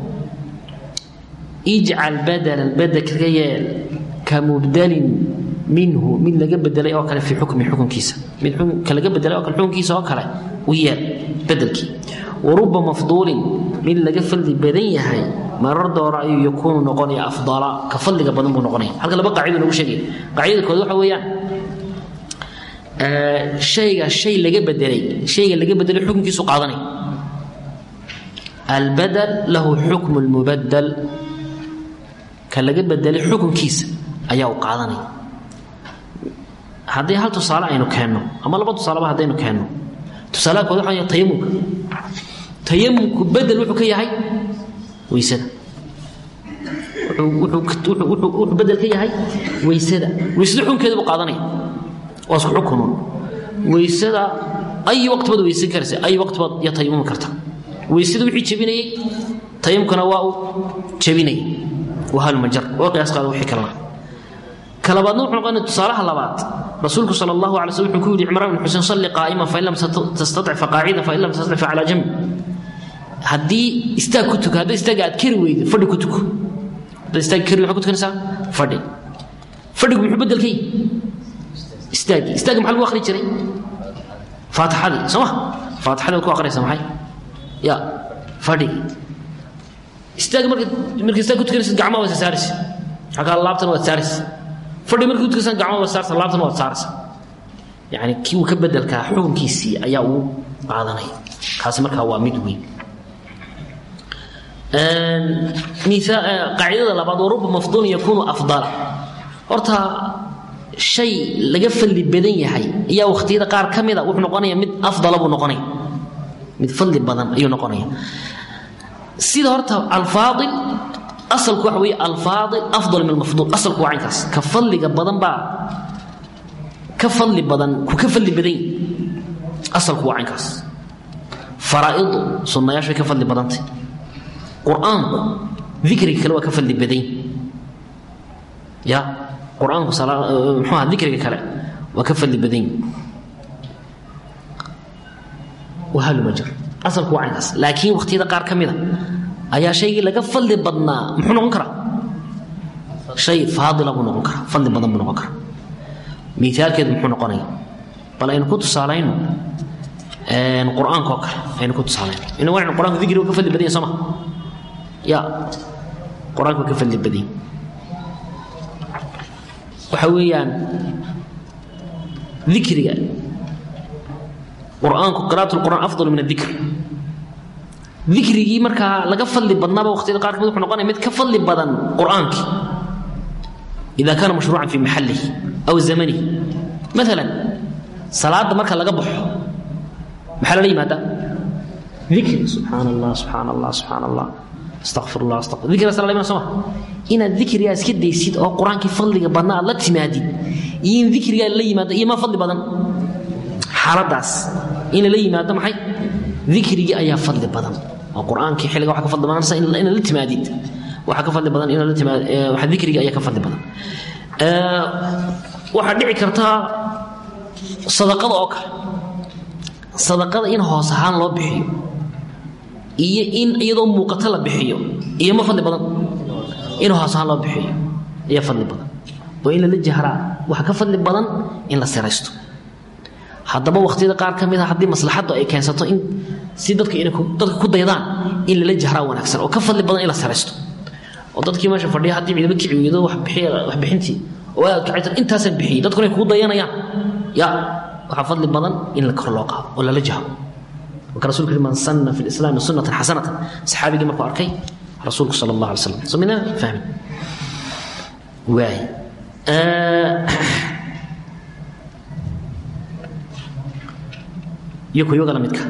ijcal badalan bedelka ka yeel ka mubdalin minhu mid laga bedelay oo kale fii xukmi xukunkiisa mid ka laga bedelay oo kale xukunkiisa oo kale u yeel bedelkii wa ruba mafduulin mid laga fadli badan yahay marar doora ayuu yakuunu noqonaya afdala ka fadliga badan buu noqonaya halka laba qaacido lagu sheegaya qaacidada kood waxa weeyaan shayga shay laga bedelay shayga laga bedelay xukunkiisu qaadanaya albadal lahu xukmu lmubadal ka laga bedelay xukunkiisa ayaa u qaadanaya haddii hal tusaale aynu keenno ama laba tusaaleba haddaynu keenno tusaalaha kood waxa tayamumka tayamumku bedel wuxuu ka yahay weysada wuxuu bedel ka yahay weysada weysada xukunkeeda buu qaadanaya waa isku xukunun weysada ay waqti baad weysan karaysa ay waqti baad ya tayamumi karta weysada wixii jebinayay tayamumkana waa uu jebinayay waa halmajar waa qiyaas qaada wixii kalena kalabaadna wuxuu noqonaya tusaalaha labaad rasuulku sal allahu alay slm wuxuu ku yidhi cimraan bin xuseen salli qaa'iman fain lam tastatic faqaacida fain lam tastatic facalaa jambi haddii istaag ku tuko hadday istaaga aad kari weydo fadhi ku tuko haddaad istaag kari waxaa ku tukanaysaa fadhi fadhigu muxuu bedel ka yihi istaagi istaagi maxaa lagu akhri jiray faatixadii soo ma faatixadii waad ku akhriyaysaa maxay ya fadhigi istaagi marka marka istaag ku tukanaysid gacmaha waad saaraysa xagaa laabtana waad saaraysa fadhi marka ku tukanaysaa gacmaha waad saaraysa laabtana waad saaraysa yacni kii uu ka bedelkaa xukunkiisii ayaa uu qaadanaya kaasi markaa waa mid weyn qaacidada labaad waruba mafduulin yakuunu afdala horta shay laga fadli badan yahay ayaa wakhtiyada qaar ka mida wuxuu noqonaya mid afdala buu noqonaya mid fadli badan ayuu noqonaya sida horta alfaadil asalku waxa weeye alfaadil afdal min almafduul asalku waa caynkaas ka fadliga badan baa ka fadli badan ku ka fadli badan yahay asalku waa caynkaas faraa'idu sunnayaashu way ka fadli badantay qur-aanku dikriga kale waa ka fadli badan ya qur-aanku muxuu aha dikriga kale waa ka fadli badan wahaluma jir asalku waa caynkaas laakiin wakhtiyada qaar ka mida ayaa shaygii laga fadli badnaa muxuu noqon karaa shay faadila buu noqon karaa fadli badan buu noqon karaa miaalkeedu muxuu noqonaya bal aynu ku tusaalayno qur-aanka oo kale aynu ku tusaalayno ina waa qur-aanku dikriga ka fadli badan yahay soo ma ya qur-aanku ka fadli badan waxa weeyaan dikriga qur-aanku qira'at lqur'aan afdal min adikr dikrigii markaa laga fadli badnaaba waqtiyada qaar kamid wuxuu noqonaya mid ka fadli badan qur-aankii ida kaana mashruucan fi maxalihi aw zamanihi maalan salaada marka laga baxo maxaa lala yimaada dikri subxaan allah subxaan allah subxaan allah astaqfir allah astaqfir dikrigaas la iman soo ma inaad dikrigaa iska daysid oo qur-aankii fadliga badna aad la timaadid iyo in dikrigaa la yimaado iyo ma fadli badan xaaladaas in lala yimaado maxay dikrigii ayaa fadli badan oo qur-aankii xilliga waxa ka fadli badan inaad la timaadid waxa ka fadli badan inaad la timaad waxa dikrigii ayaa ka fadli badan waxaa dhici kartaa sadaqada oo kale sadaqada in hoos ahaan loo bixiyo iyo in iyadoo muuqato la bixiyo iyo ma fadli badan in hoos ahaan loo bixiyo ayaa fadli badan oo in lala jahraa waxa ka fadli badan in la siraysto haddaba wakhtiyada qaar ka mid a haddii maslaxaddu ay keensato in si dadka inay dadka ku daydaan in lala jahraa wanaagsan oo ka fadli badan in la siraysto oo dadkii meesha fadhiya haddii ciidamo kici weydo wax bixiya wax bixintii oo aad kacaytan intaasaan bixiyey dadkuna ay kugu dayanayaan ya waxaa fadli badan in la kor loo qaado oo lala jahro marka rasulku yidhi man sanna fi lislaami sunnatan xasanatan saxaabigii markuu arkay rasuulku sala allah alay slam soo midna fahmin waay iyo kuyoga la midka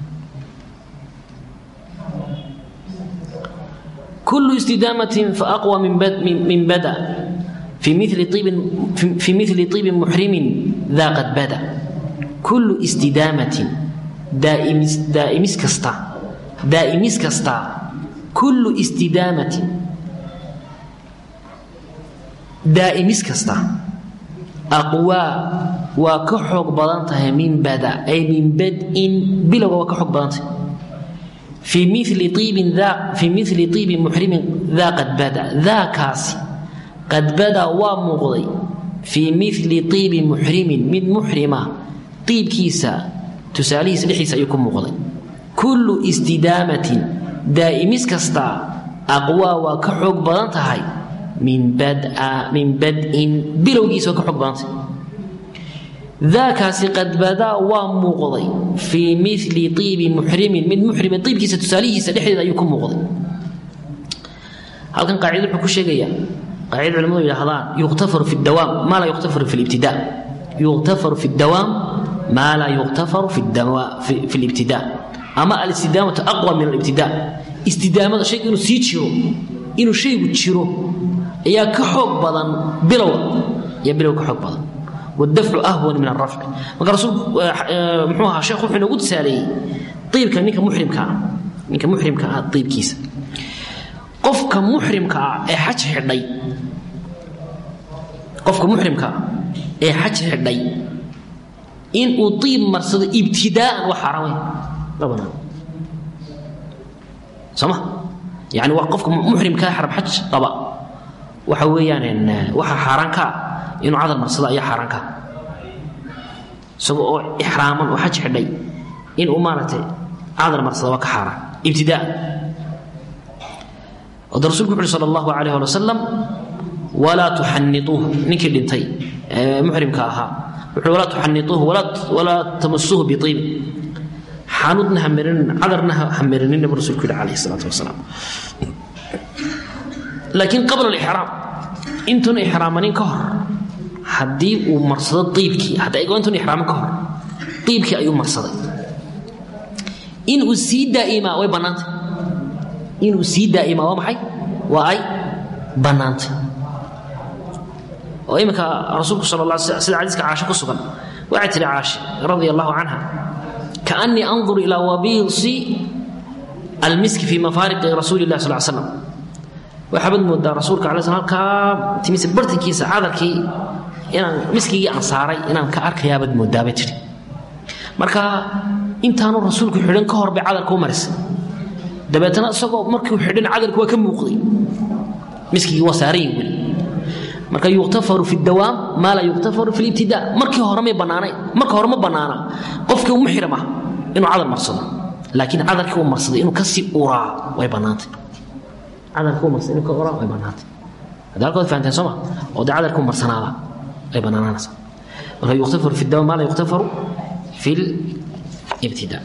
كل استدامة فأقوى من بد من بدا في مثل طيب في مثل طيب محرم ذا قد بدا كل استدامة دائم دائم كستا دائم كستا كل استدامة دائم كستا أقوى waa ka xoog badan tahay min bada ay min badin bilowga waa ka xoog badan tahay fii mili iibin fii mili iibin muxrimin daa qad bada daakaasi qad bada waa muuqday fii mili iibi muxrimin mid muxrima iibkiisa tusaalihiisa dhexdiisa ayuu ku muuqday kullu istidaamatin daa'imis kastaa aqwaa waa ka xoog badan tahay min bad'in bilowgiisa waa ka xoog badan tahay daakaasi qad badaa waa muuqday fii mili iibi muxrimin mid muxrima iibkiisa tusaalihiisa dhexdeeda ayuu ku muuqday halkan qaacida wuxuu ku sheegayaa qaacida culimadu yidhahdaan yuqtafaru fi dawaam maa laa yuqtafaru fi libtida yuqtafaru fi dawaam maa laa yuqtafaru fi libtida ama alistidaamatu aqwa min alibtida istidaamada shayga inuu sii jiro inuu shaygu jiro ayaa ka xoog badan bilowa ayaa bilow ka xoog badan wadafcu ahwan min arafci marka rasuulku muxuu ahaa sheekhu wuxuu inoogu tusaaleeyey iibka ninka muxrimka ah ninka muxrimka ah iibkiisa qofka muxrimka ah ee xaj xidhay qofka muxrimka ah ee xaj xidhay in uu iib marsado ibtidaa'an waa xaaraan weyn ma banaan sooma yani waa qofka muxrimkaa xaram xaj qaba waxa weeyaan waxa xaaraan ka ah inuu cadal marsado ayaa xaaraan ka isagoo oo ixraaman oo xaj xidhay inuu maaragtay cadal marsado waa ka xaaraan ibtidaa'an wada rasulku wuxu uhi sal allahu alayh ali wasalam walaa tuxanituuhu ninkii dhintay ee muxrimka ahaa wuxuu walaa tuxanituuhu walaa tamasuuhu biiibin xanuudna ha marinin cadarna ha marinin nabi rasulku yihi calayhi salaatu wasalaam laakiin qabla alixraam intuuna ixraamanin ka hor haddii uu marsado iibkii hadda ego intuuna ixraaman ka hor iibkii ayuu marsaday inuu sii daa'imaa way bannaantay inuu sii daa'imaa waa maxay waa ay bannaantay oo iminka rasuulku sal la sida xadiiska caashe ku sugan waxay tihi caashe radia allahu canha kaannii andur ilaa wabiisi almiski fii mafaariqi rasuuli lah sal slam waxaabad moodaa rasuulka ala sl halkaa timise bartankiisa cadarkii inaan miskigii aan saaray inaan ka arkayaabaad moodaabay tihi marka intaanu rasuulku xidhan ka hor bay cadarka u marisay dabeetana isagoo markuu xidhan cadarku waa ka muuqday miskigii waa saaran yihin weli marka yuqtafaru fi dawaam maa laa yuqtafaru fi libtida markii hore may bannaanay marka hore ma bannaana qofkii muxrim ah inuu cadar marsado laakiin cadarkii uu marsaday inuu kasii uraa way bannaantay cadarkii uu marsaday inuu ka uraa way bannaantay hadda halkood fahanteen soo ma oo dee cadarkii uu marsanaaba ay bannaanaanaysaa marka yuqtafaru fi dawaam maa laa yuqtafaru fi libtida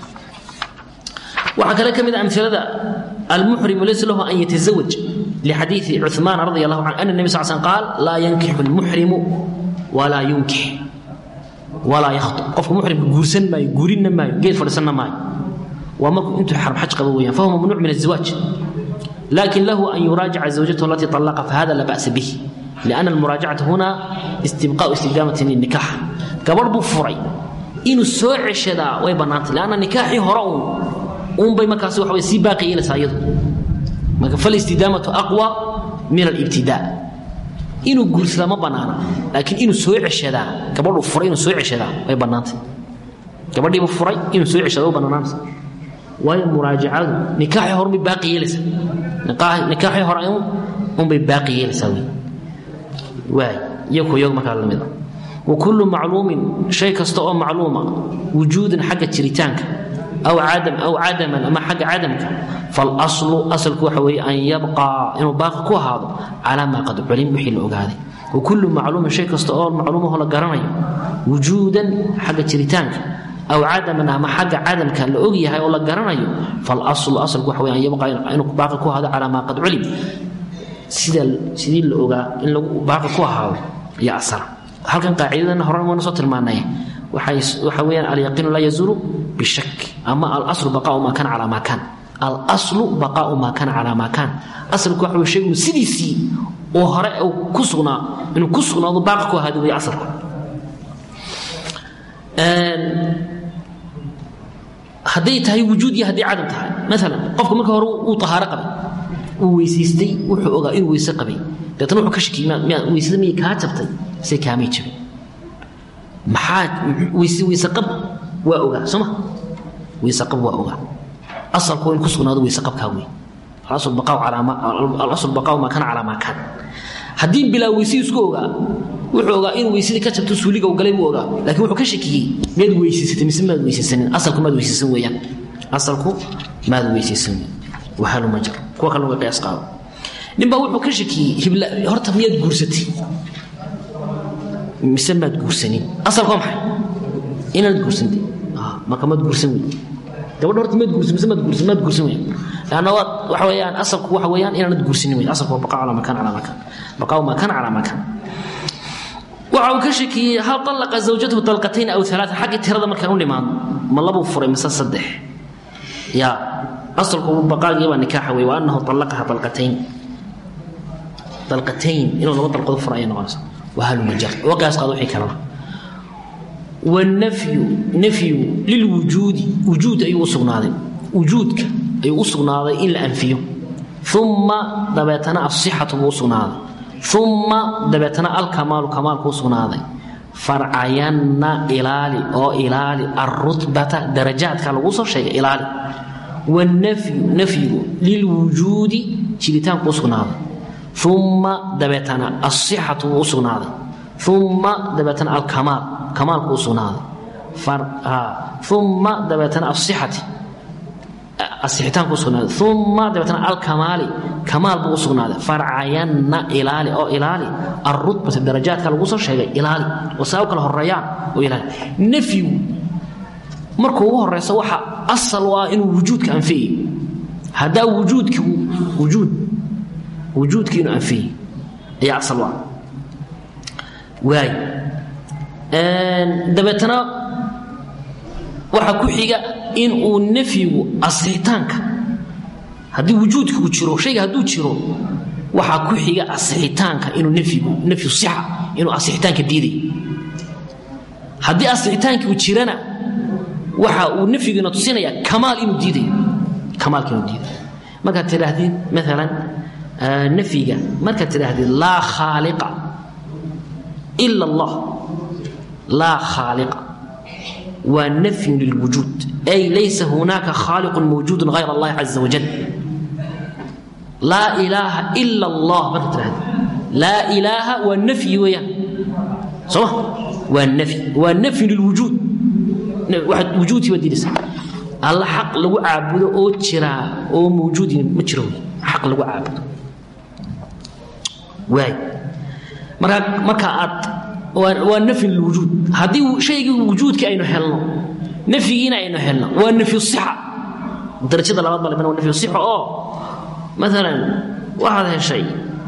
waxaa kale ka mid a amilada almuxrimu laysa lahu an yatasawaj lxadiii cuثmaan radi allahu can ana nebi sal sl qaal laa yankixu lmuxrimu walaa yunkix walaa yakhطub qofka muxrimka guursan maayo guurinna maayo geed fadhiisanna maayo waa markuu intuu xaram xaj qabo weyaan fahuwa mamnuuc min الزiwaaj lakin lahu an yuraajica zawjatahu alatii طalaqa fahada la ba'sa bih liأna almuraajacata huna istibqaءu istidamatin lلnikax gabadh buu furay inuu soo ceshadaa way bannaantay lanna nikaaxii hore uun uunbay markaas waxa way sii baaqi yeelaysaa iyadu marka falistidaamatu aqwa min alibtidaa inuu guursadaa ma bannaana laakiin inuu soo ceshadaa gabadhuu furay inuu soo ceshadaa way bannaantay gabadhiibuu furay inuu soo ceshada u bannaanaanaysa waayo muraajacadu nikaaxii hore bay baaqi yeelaysaa nikaaxii hore unbay baaqi yeelaysaa wey waay iyaku iyagu markaa la mid a wa kullu macluumin shay kasta oo macluuma wujuudan xagga jiritaanka aw cadam aw cadaman ama xagga cadamka falaslu asalku waxa weeye an yabqaa inuu baaqi ku ahaado calaa maa qad culim wixii la ogaaday wa kullu macluumin shay kasta oo macluumaho la garanayo wujuudan xagga jiritaanka aw cadaman ama xagga cadamka la og yahay oo la garanayo falaslu asalku waxa weye an yabqaa inuu baaqi ku ahaado calaa maa qad culim sida sidii la ogaa in lagu baaqi ku ahaado iyo asala halkan qaacidadana horan wayna soo tilmaanay waxa weyaan alyaqiinu laa yazuulu bishak ama alaslu baqaau maa kana calaa maa kaan alaslu baqaau maa kana calaa maa kaan asalku waxa wey shaygu sidiisii oo hore uu ku sugnaa inuu ku sugnaado baaqi ku ahaado wey asalku hadday tahay wujuud iyo hadday cadam tahay maalan qofka marka hore uu tahaaro qabay uu weysaystay wuxuu ogaa inuu weyse qabay deetana wuxuu ka shakiyey weysada miyay kaa jabtay se kaamay jabin maxaa weyse weyseqab waa ogaa sooma weyseqab waa ogaa asalku waa in ku sugnaado weyseqabkaa wey alasl baqaaw maa kana calaa maa kaan haddii bilaa weysadii isku ogaa wuxuu ogaa inuu weysadii ka jabto suuliga u galay buu ogaa lakiin wuxuu ka shakiyey miyaad weysaysatay mise maad weysaysanin asalku maad weysaysan weeyaan asalku maad weysaysan wahalu ma jiro kuwa kale uga qiyaas qaado ninbaa wuxuu ka shakiyey hibla horta miyaad guursatay mise maad guursanin asalku waa maxay inaad guursantay marka maad guursan wey gabadha horta maad guursan mise maad guursan maad guursan wey lanna waad waxa weeyaan asalku waxa weeyaan inaanad guursanin wey asalku waa baqaa calaa makan calaa makan baqaa makan calaa makan waxa uu ka shakiyey hal طallaqa zawjatahu dalqatayn aw alaaa xaggii tirada markaan u dhimaadno ma labuu furay mise saddex ya asalku baqaagiibaa nikaaxa wey wa annahu طallaqaha dalqatayn dalqatayn inuu laba dalqood fura ayay noqonaysa wahalumajar wagaas qaado wixii kalena wanafyu nafyu lilwujuudi wujuud ayuu u sugnaaday wujuudka ayuu u sugnaaday in la anfiyo uma dabeetana asixatu buu u sugnaaday uma dabeetana alkamaalu kamaalku u sugnaaday farcayanna ilaali oo ilaali alrutbata darajaadka lagu soo sheegay ilaali wanafyu nafyigu lilwujuudi jiritaanku u sugnaaday uma dabeetana asixatu buu u sugnaaday uma dabeetana alkamaal kamaalku u sugnaaday uma dabeetana asixati asixitaanku usugnaaday uma dabeetana alkamaali kamaal buu u sugnaaday farcayanna ilaali oo ilaali alrutbata darajaadka lagu soo sheegay ilaali oo saa u kala horeeyaan oo ilaali nafyigu markuu ugu horeyso waxa asal u ah inuu wujuudka anfiyayo haddaa wujuudkigu wujuud wujuudki inuu anfiyayo ayaa asal u ah waay dabeetana waxaa ku xiga in uu nafyigu asixitaanka haddii wujuudkigu jiro shayga hadduu jiro waxaa ku xiga asixitaanka inuu nafyigu nafyu sixa inuu asixitaanka diidayo haddii asixitaankigu jirana waxa uu nafyigiina tusinaya kamaal inuu diidayo kamaalka inuu diidayo markaad tidhaahdid maalan nafyiga markaad tidhaahdid laa khaaliqa ila allah laa khaaliqa waa nafyun lilwujuud ay laysa hunaaka khaaliqun mawjuudun hayr allahi caza wajal laa ilaaha ila allah marka tidhahda laa ilaaha waa nafyi weeyaan sooma waa nafyi waa nafyu lilwujuud waxaad wujuudkii baad diidaysa alla xaq lagu caabudo oo jiraa oo mawjuudin ma jiro wey xaq lagu caabudo waay markaa marka aad waa nafyi lilwujuud haddii shaygii wujuudka aynu helno nafyigiina aynu helno waa nafyu sixa darajada labaad baa waa nafyu sixa oo maalan waxaad heshay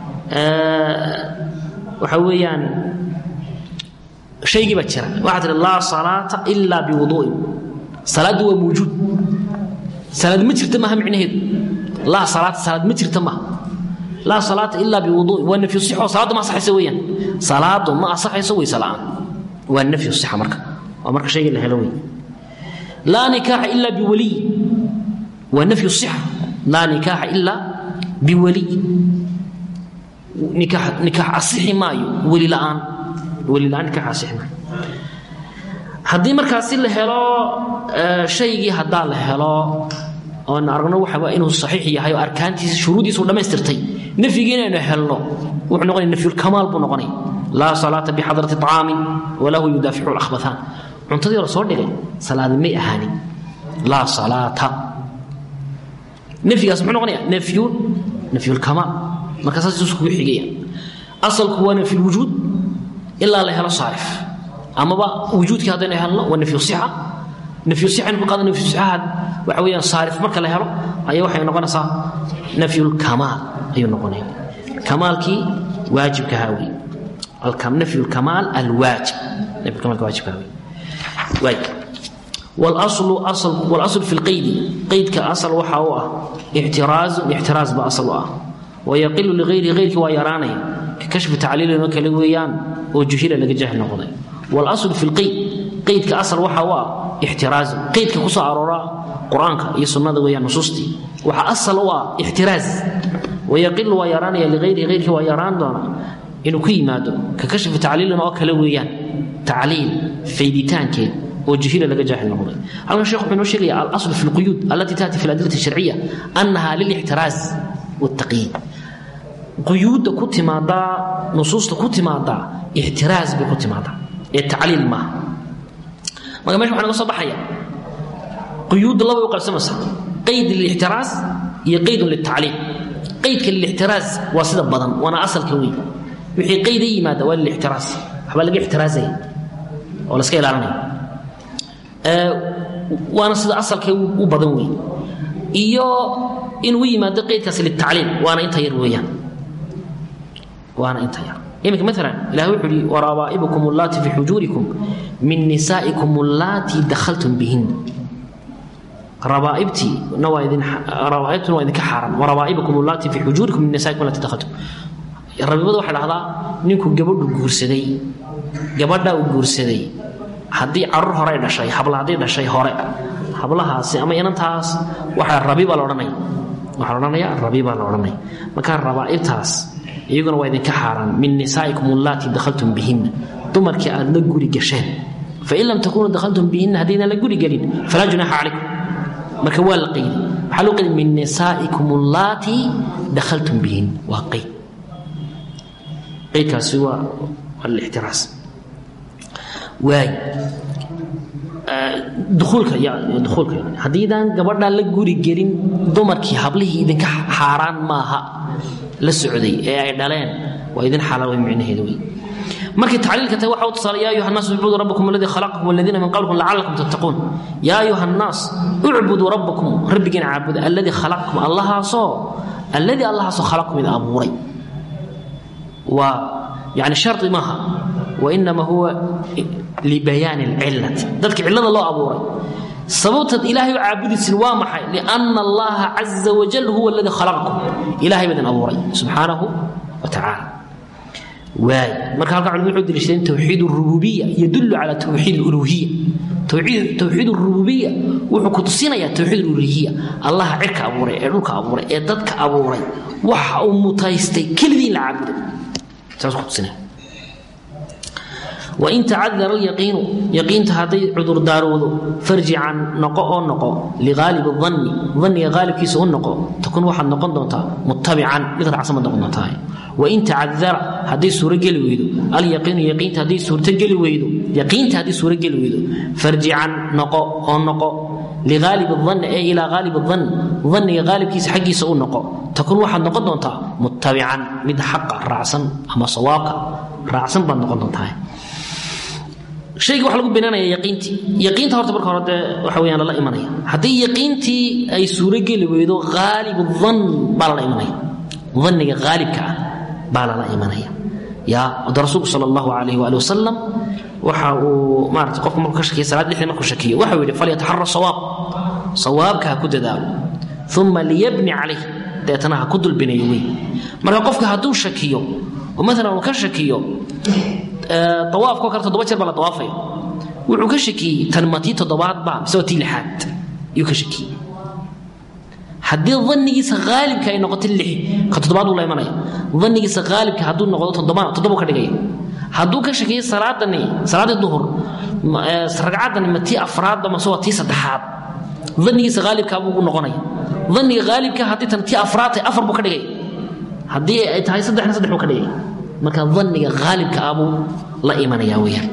waxa weeyaan shaygii baa jira waxaad tihi laa salaata ilaa biwuduu'in salaaddu waa mawjuud salaad ma jirta maaha micnaheedu laa salaata salaad ma jirta maaha laa salaata ilaa biwuduu'in waa nafyu sixo salaaddu ma asaxaysa weeyaan salaadu ma asaxayso weyse la'aan waa nafyu sixa marka waa marka shaygii la helo wey laa nikaaxa ilaa biwaliy waa nafyu sixa laa nikaaxa ilaa biwaliy nikaax nikaax asixi maayo weli la'aan weli la'aan nikaax asixi maayo haddii markaasi la helo shaygii haddaa la helo oon aragno waxa inuu saxiix yahay oo arkaantiisa shuruudiisu dhammaystirtay nafyigii inaynu helno wuxuu noqonaya nafyulkamaal buu noqonaya laa salaata bixadrati طacaamin walahu yudaaficu lakhbathaan cuntadii la soo dhigay salaadi may ahaanin laa salaata nafyigaas muxuu noqonaya nafyun nafyulkamaal marka saas iskugu xigaya asalku waa nafyulwujuud ilaa la helo saarif amaba wujuudkii haddaynu helno waa nafyu sixa nafyu sixa ku qaada nafyu sixaha waxa weeyaan saarif marka la helo ayaa waxay noqonaysaa nafyulkamaal ayuu noqonaya kamaalkii waajibka haawi nafyu lkamaal alwaajib nafyulkamaalka waajibka haawi waay والاصل اصل والاصل في القيد قيد كاصل وحا هو احتراز احتراز باصل واه ويقل لغير غيرك ويراني ككشف تعليل وكل ويان وجهيل لك جهل نقضي والاصل في القيد قيد كاصل وحا هو احتراز قيد كقصة أرورا قرآنك هي سنة ويان نصوصتي وحا أصل هو احتراز ويقل ويراني لغير غيرك ويران دونا إنه كي مادو ككشف تعليل وكل ويان tacliil fayditaankeed oo jahila laga jaahil noqday halkan sheekh wuxuu inoo sheegaya alasl fi lquyuud allatii taati fi aladillati sharciya annaha lilixtiraaz waltaqyiid quyuudda ku timaadaa nusuusta ku timaadaa ixtiraaz bay ku timaadaa ee tacliil maaha marka mesha waxa naga soo baxaya quyuudda labay u qabsamaysa qayd lilixtiraaz iyo qaydun liltacliil qaydka lilixtiraaz waa sida badan waana asalka weyn wixii qayda yimaada waa lilixtiraaz waxbaa laga ixtiraazaya oo la iska ilaalinaya waana sida asalka u badan weyn iyo inuu yimaado qaydkaasi litacliil waana inta yar weeyaan waana inta yar iminka maalan ilahi wuxuu yihi warabaa'ibukum allaati fi xujuurikum min nisaa'ikum allaati dakhaltum bihin rabaaibtii na waa idin rabaaibtuna waa idinka xaaran warabaa'ibukum allaati fi xujuurikum min nisaa'ikum allaati dakhaltum rabiibada waxay dhahdaa ninku gabadhu guursaday gabadha uu guursaday haddii carur hore dhashay habla haddii dhashay hore hablahaasi ama inantaas waxaa rabiba la odhanaya waxaa la odhanaya rabiba la odhanaya markaa rabaa'ibtaas iyaguna waa idinka xaaraan min nisaa'ikum allaati dakhaltum bihinna dumarkii aad la guri gasheen fain lam takunuu dakhaltum bihinna haddaydan la guri gelin falaa junaaxa calaykum marka waa la qaydi waxaa loo qaydi min nisaa'ikum allaati dakhaltum bihin waa qayd qaydkaasi waa waa lixtiraas waay duuulka duuulka haddiidaan gabadhaa la guri gelin dumarkii hablihii idinka xaaraan maaha la socday ee ay dhaleen waa idin xalaal way micnaheedu wey markay tacliilka tahay waxa u tusaale yaa ayuha الnaas ucbuduu rabbakum aladii khalaqakum waladiina min qablikum lacalakum tattaquun yaa ayuha الnaas ucbuduu rabbakum rabbigiina caabuda alladii khalaqakum allahaasoo alladii allahaasoo khalaqakum idin abuuray waa yani shardi maaha wainama huwa libayaani اlcilati dadka cillada loo abuuray sababtaad ilaahay u caabudaysin waa maxay lianna allaha caza wajal huwa aladii khalaqakum ilahay baa idin abuuray subxaanahu wa tacaala waay marka halka culimadu wuxuu deliishadeen towxiid rububiya yadullu cala towxiid uluhiya towxiid rububiya wuxuu ku tusinayaa towxiid uluhiya allaha cirka abuuray ee dhulka abuuray ee dadka abuuray waxa uu mutaystay keligii in la caabuday saas ku tusinaya wain tacadara alyaqiinu yaqiinta hadday cudurdaarowdo farjican noqo oo noqo liqaalib danni danniga qaalibkiisa u noqo takun waxaad noqon doontaa muttabican mid raacsan baad noqon doontaa wain tacadara hadday suurogeli weydo alyaqiinu yaqiinta hadday suurtogeli weydo yaqiinta hadday suurogeli weydo farjican noqo oo noqo liqaalib danni ee ilaa qaalib dan danniga qaalibkiisa xaggiisa u noqo takun waxaad noqon doontaa muttabican mid xaqa raacsan ama sawaabka raacsan baad noqon doontaa shayga waxa lagu binaanaya yaqiintii yaqiinta horta marka hore dee waxa weyaan lala imanaya haddii yaqiintii ay suurogeli weydo haalibu dan baa lala imanaya daniga haalibka ah baa lala imanaya ya wada rasuulku sal allahu alayh waali wasalam waxa uu maarata qofku markuu ka shakiya salaad lixdii markuu shakiyo waxa uu yidhi falyataxara sawaab sawaabka ha ku dadaalo uma liyabni calayh deetana ha ku dulbinayo wey marka qofka hadduu shakiyo oo maalan uu ka shakiyo awaafko kale toddoba jeer baa la awaafaya wuxuu ka shakiyey tan ma tii toddobaadba mise waa tii lixaad ayuu ka shakiyey haddii danigiisa haalibka ay noqoto lix ka toddobaad buu la imanaya danigiisa haalibka hadduu noqdo toddobana toddobu ka dhigaya hadduu ka shakiyey salaadani salaaddii duhur ragcaddani ma tii afraadba mase waa tii saddexaad danigiisa haalibka buu noqonaya daniga haalibka haddii tan tii afraad tahay afar buu ka dhigaya haddii ay tahay saddexna saddex buu ka dhigaya marka daniga haalibka ah buu la imanaya weyaan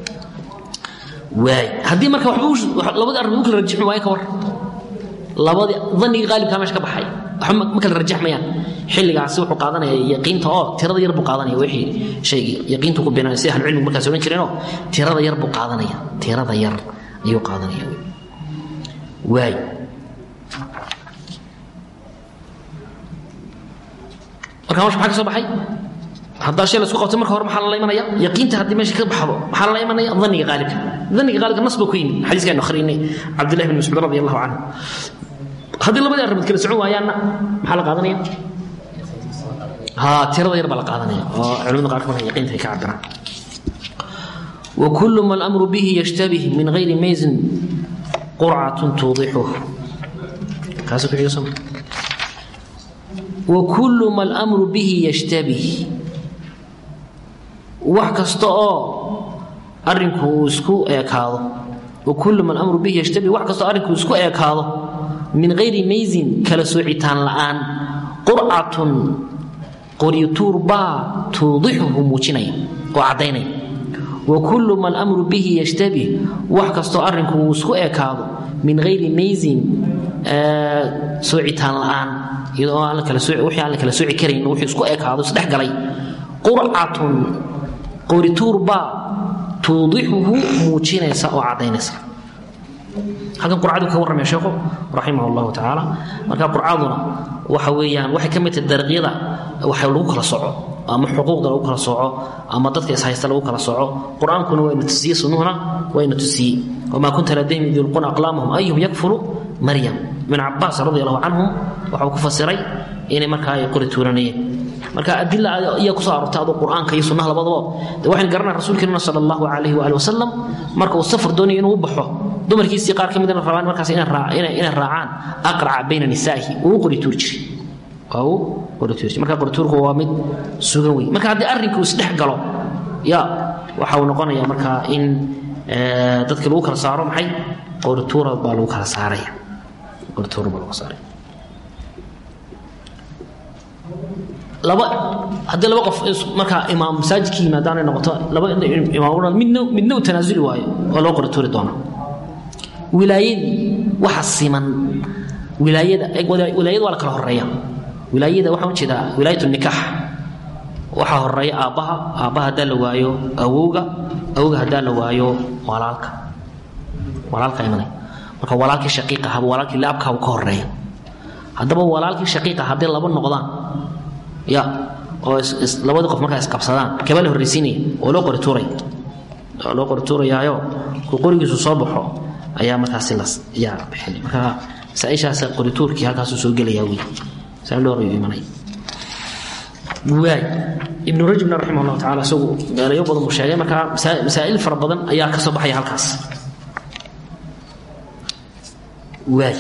waay haddii marka waxba labadii arrimood u kala rajixmi waayo ka war labadii danigii haalibkaa meesha ka baxay waxba ma kala rajaxmayaan xilligaasi wuxuu qaadanaya yaqiinta oo tirada yar buu qaadanaya wixii shaygii yaqiintu ku binaya sida ahlucilmigu markaas odhan jireenoo tirada yar buu qaadanaya tirada yar ayuu qaadanaya waay marka meesha maxaa ka soo baxay haddaa shay laisku qabtay marka hore maxaa lala imanaya yaqiinta haddii meesha ka baxdo maxaa lala imanaya daniga qaalibka daniga qaalibka nas buu ku yimi xadiiskaanu akhrinay cabdillahi bin mascuud radi allahu canhu haddii labadii arrimood kala socon waayaanna maxaa la qaadanaya ha tirada yar baa la qaadanaya oo culimada qaarkood marka yaqiinta ay ka cabiraan وكل ما الأمر به يشتبه من غير ميز قرعة توضحه كاسك عيسى وكل ما الأمر به يشتبه wax kasta oo arrinku uu isku eekaado wa kullu man amru bihi yashtabi wax kastoo arrinku isku eekaado min hayri maysin kala soocitaan la'aan qurcatun qoryutuur baa tuudixuhu muujinaya oo caddaynaya wa kullu man amru bihi yashtabih wax kastoo arrinku uu isku ekaado min hayri maysin soocitaan la'aan iyadoo aan wixii aan la kala sooci karayn wuxuu isku ekaado isdhex galay qurcatun qorituur baa tuudixuhu muujinaysa oo caddaynaysa halkan qurcadu ka warramaya sheekhu raximah allahu tacaala marka qurcaduna waxa weeyaan waxay ka mid tahay dariiqyada waxa lagu kala soco ama xuquuqda lagu kala soco ama dadka ishaysta lagu kala soco qur-aankuna wayna tusiye sunnuhuna wayna tusiye wamaa kunta ladayhim id yulquuna aqlaamahum ayuhum yakfulu maryam ibn cabaas radi allahu canhum waxau ku fasiray inay markaa ay qori tuuranayeen marka adila ayaa kusoo aroortay aduu qur-aanka iyo sunnaha labadaba de waxaynu garanaa rasuulkeenuna sala allahu calayhi waali wasalam marka uu safar doonayo inuu u baxo dumarkiisii qaar ka midna rabaan markaas inay raacaan aqraca bayna nisaa'ihi uu qori tuur jiray uu qori tuur jiray marka qorituurku waa mid sugan wey marka haddii arrinku isdhex galo ya waxa uu noqonayaa markaa in dadka lagu kala saaro maxay qorituura baa lagu kala saaraya qorituura baa lagu saaraya laba haddii laba qof markaa imaam masaajidka yimaadaanay noqoto laba imaam midna midna u tanaasuli waayo oo loo qori tuuri doona wilaayadii waxa siman wilaayada wilaayada waa la kala horeeya wilaayada waxaan u jeedaa wilaayat nikaax waxaa horeeya aabbaha aabbaha haddaa la waayo awowga awowga haddaa la waayo walaalka walaalka imanay marka walaalkii shaqiiqa ahaba walaalkii laabkaaba ka horeeya haddaba walaalkii shaqiiqa hadday laba noqdaan ya oo labadii qof markaa isqabsadaan kaba la horraysiinaya oo loo qori tuuray oo loo qori tuurayaayo ku qorigiisu soo baxo ayaa markaasi las yaa bixin marka masaaishaas qorituurkii halkaasuu soo gelayaa wey saa loo rayo imanay waay ibnu rajabna raximah allahu tacala isagu meelayo badan buu sheegay marka masaa'il fara badan ayaa ka soo baxaya halkaas waay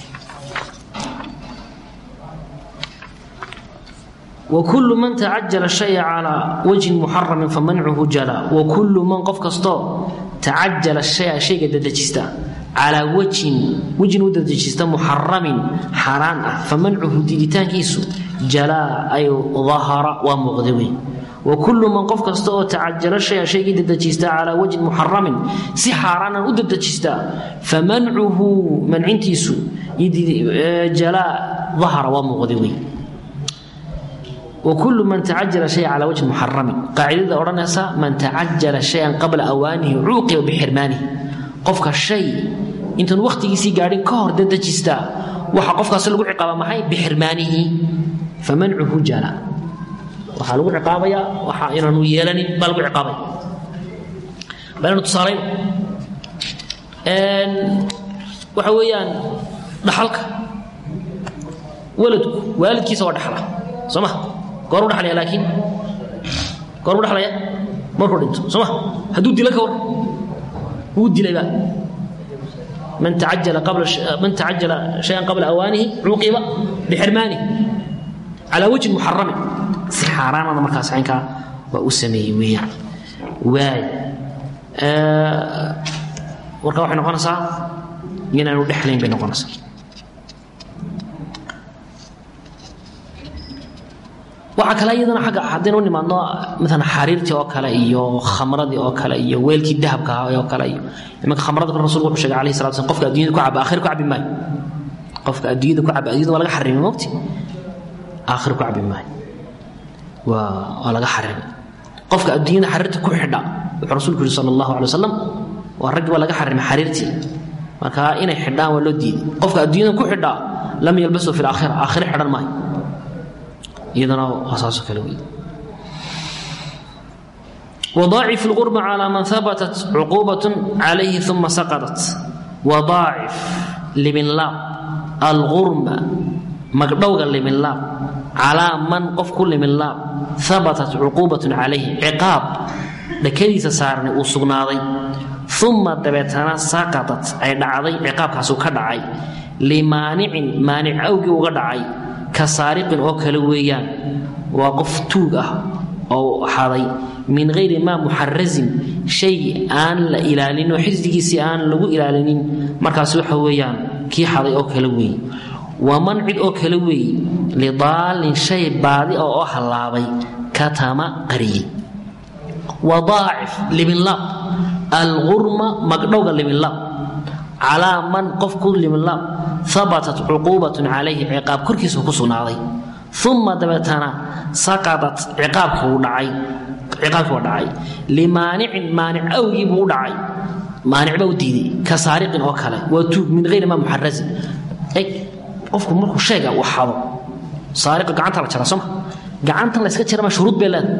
وكل من تعجل الشيء على وجه محرم فمنعه جلا وكل من قف كستو تعجل الشيء شيء ددجستا على وجه وجه ددجستا محرم حرام فمنعه ديدتان كيسو جلا أي ظهر ومغذوي وكل من قف كستو تعجل الشيء شيء ددجستا على وجه محرم سي حرانا وددجستا فمنعه من عنتيسو جلا ظهر ومغذوي وكل من تعجل شيئا على وجه محرم قاعدة أورانيسا من تعجل شيئا قبل أوانه عوقب بحرمانه قفك الشيء انت وقت يسي قاعدين كهر ددجستا وحا قفك سلقوا عقابة معي بحرمانه فمنعه جلا وحا لقوا عقابة وحا إنه يلني بلقوا عقابة بلنا تصارين ان waxa weeyaan dhaxalka waladku waalidkiisa waa dhaxla soo ma goor u dhalaya laakiin goor u dhalaya markuu dhinto soo ma hadduu dilo ka war wuu dilayba man tacajala qabla man tacajala shayan qabla awaanihi cuuqiba bixirmaani calaa wajhin muxaramin si xaaraanada markaas caynkaa waa u sameeyey weeyaan waay warka waxay noqonaysaa inaanu dhexlayn bay noqonaysaa waxaa kale iyadana agga haddaynu u nimaadno maalan xariirtii oo kale iyo khamradii oo kale iyo weelkii dahabka ahaa oo kale iyo imanka khamrada rasulku wuxuu sheegay alayhi salatu slam qofka adduunyada ku caba aakhir ku cabi maayo qofka adduunyada ku caba adduunyada waa laga xarimay mogti aakhir ku cabi maayo waa waa laga xarimay qofka adduunyada xariirta ku xidha wuxuu rasuulku yihi sala allahu alay wasalam waa raggi waa laga xarimay xariirtii marka inay xidhaan waa loo diiday qofka adduunyada ku xidha lam yalbasu fi laakhira aakhire xidhan maayo iyadana waa saasoo kale wey وضاعف الغرب على من ثبتت عقوبة عليه ثم سقطت وضاعف لمن لا الغرم مقدوغا لمن لا على من قف كل من لا ثبتت عقوبة عليه عقاب لكيس سارني وسقناضي ثم دبتنا سقطت أي دعضي عقاب كاسو كدعي لمانع مانع أوجي وغدعي ka saariqin oo kale weeyaan waa qof tuug ah oo xaday min hayri maa muxarazin shay aan la ilaalin oo xisdigiisii aan lagu ilaalinin markaas waxa weeyaan kii xaday oo kale weeye waman cid oo kale weeye lidaalin shay baadi ah oo hallaabay katama qariyey wadaacif libinlaab algurma magdhowga libinlaab calaa man qof ku libinlaab habatat cuquubatun calayhi ciqaab korkiisa ku sugnaaday uma dabeetana saqadat ciqaabkii uu dhacay ciqaabkii waa dhacay limaanicin maanic awgii buu u dhacay maanic baa u diiday ka saariqin oo kale waa tuug min hayri maa muxarazin eg qofku markuu sheega uu xado saariqa gacanta la jara sooma gacantan la iska jarama shuruud bay leedahay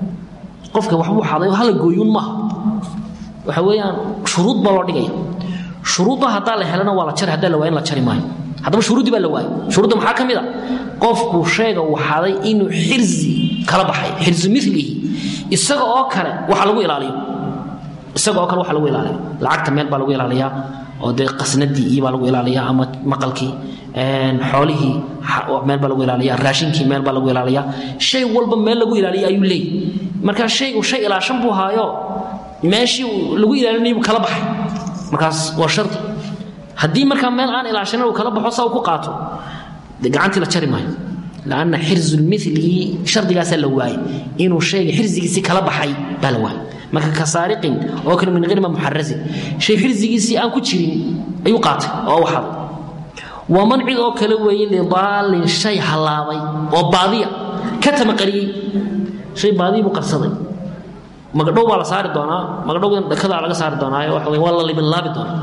qofka waxbuu xaday oo hala gooyuun maaha waxa weeyaan shuruud baa loo dhigaya shuruudda haddaa la helana waa la jari haddaa la waayan la jari maayo haddaba shuruuddii baa la waayay shuruudda maxaa ka mid a qofku sheega uu xaday inuu xirzi kala baxay xirzu milihi isaga oo kale waxa lagu ilaaliyo isaga oo kale waxa lagu ilaaliyo lacagta meel baa lagu ilaaliyaa oo dee qasnadii iyo baa lagu ilaaliyaa ama maqalkii xoolihii meel baa lagu ilaaliya raashinkii meel baa lagu ilaaliyaa shay walba meel lagu ilaaliya ayuu leeyahy marka shaygu shay ilaashan buu haayo meeshii lagu ilaalinayay buu kala baxay markaas waa shardi haddii markaa meel aan ilaashanin uu kala baxo saa uu ku qaato de gacantii la jari maayo lanna xirzulmilii shardigaasaa la waayey inuu shayga xirzigiisii kala baxay baa la waayey marka ka saariqin oo kale min hirma muxarazin shay xirzigiisii aan ku jirin ayuu qaatay oo u xaday waman cid oo kale weeye lidaalin shay hallaabay oo baadiya ka tamaqariyey shay baadiya buu qarsaday magadhow baa la saari doonaa magadhowgan dhakadaa laga saari doonaayo waxa wey waa la libinlaabi doonaa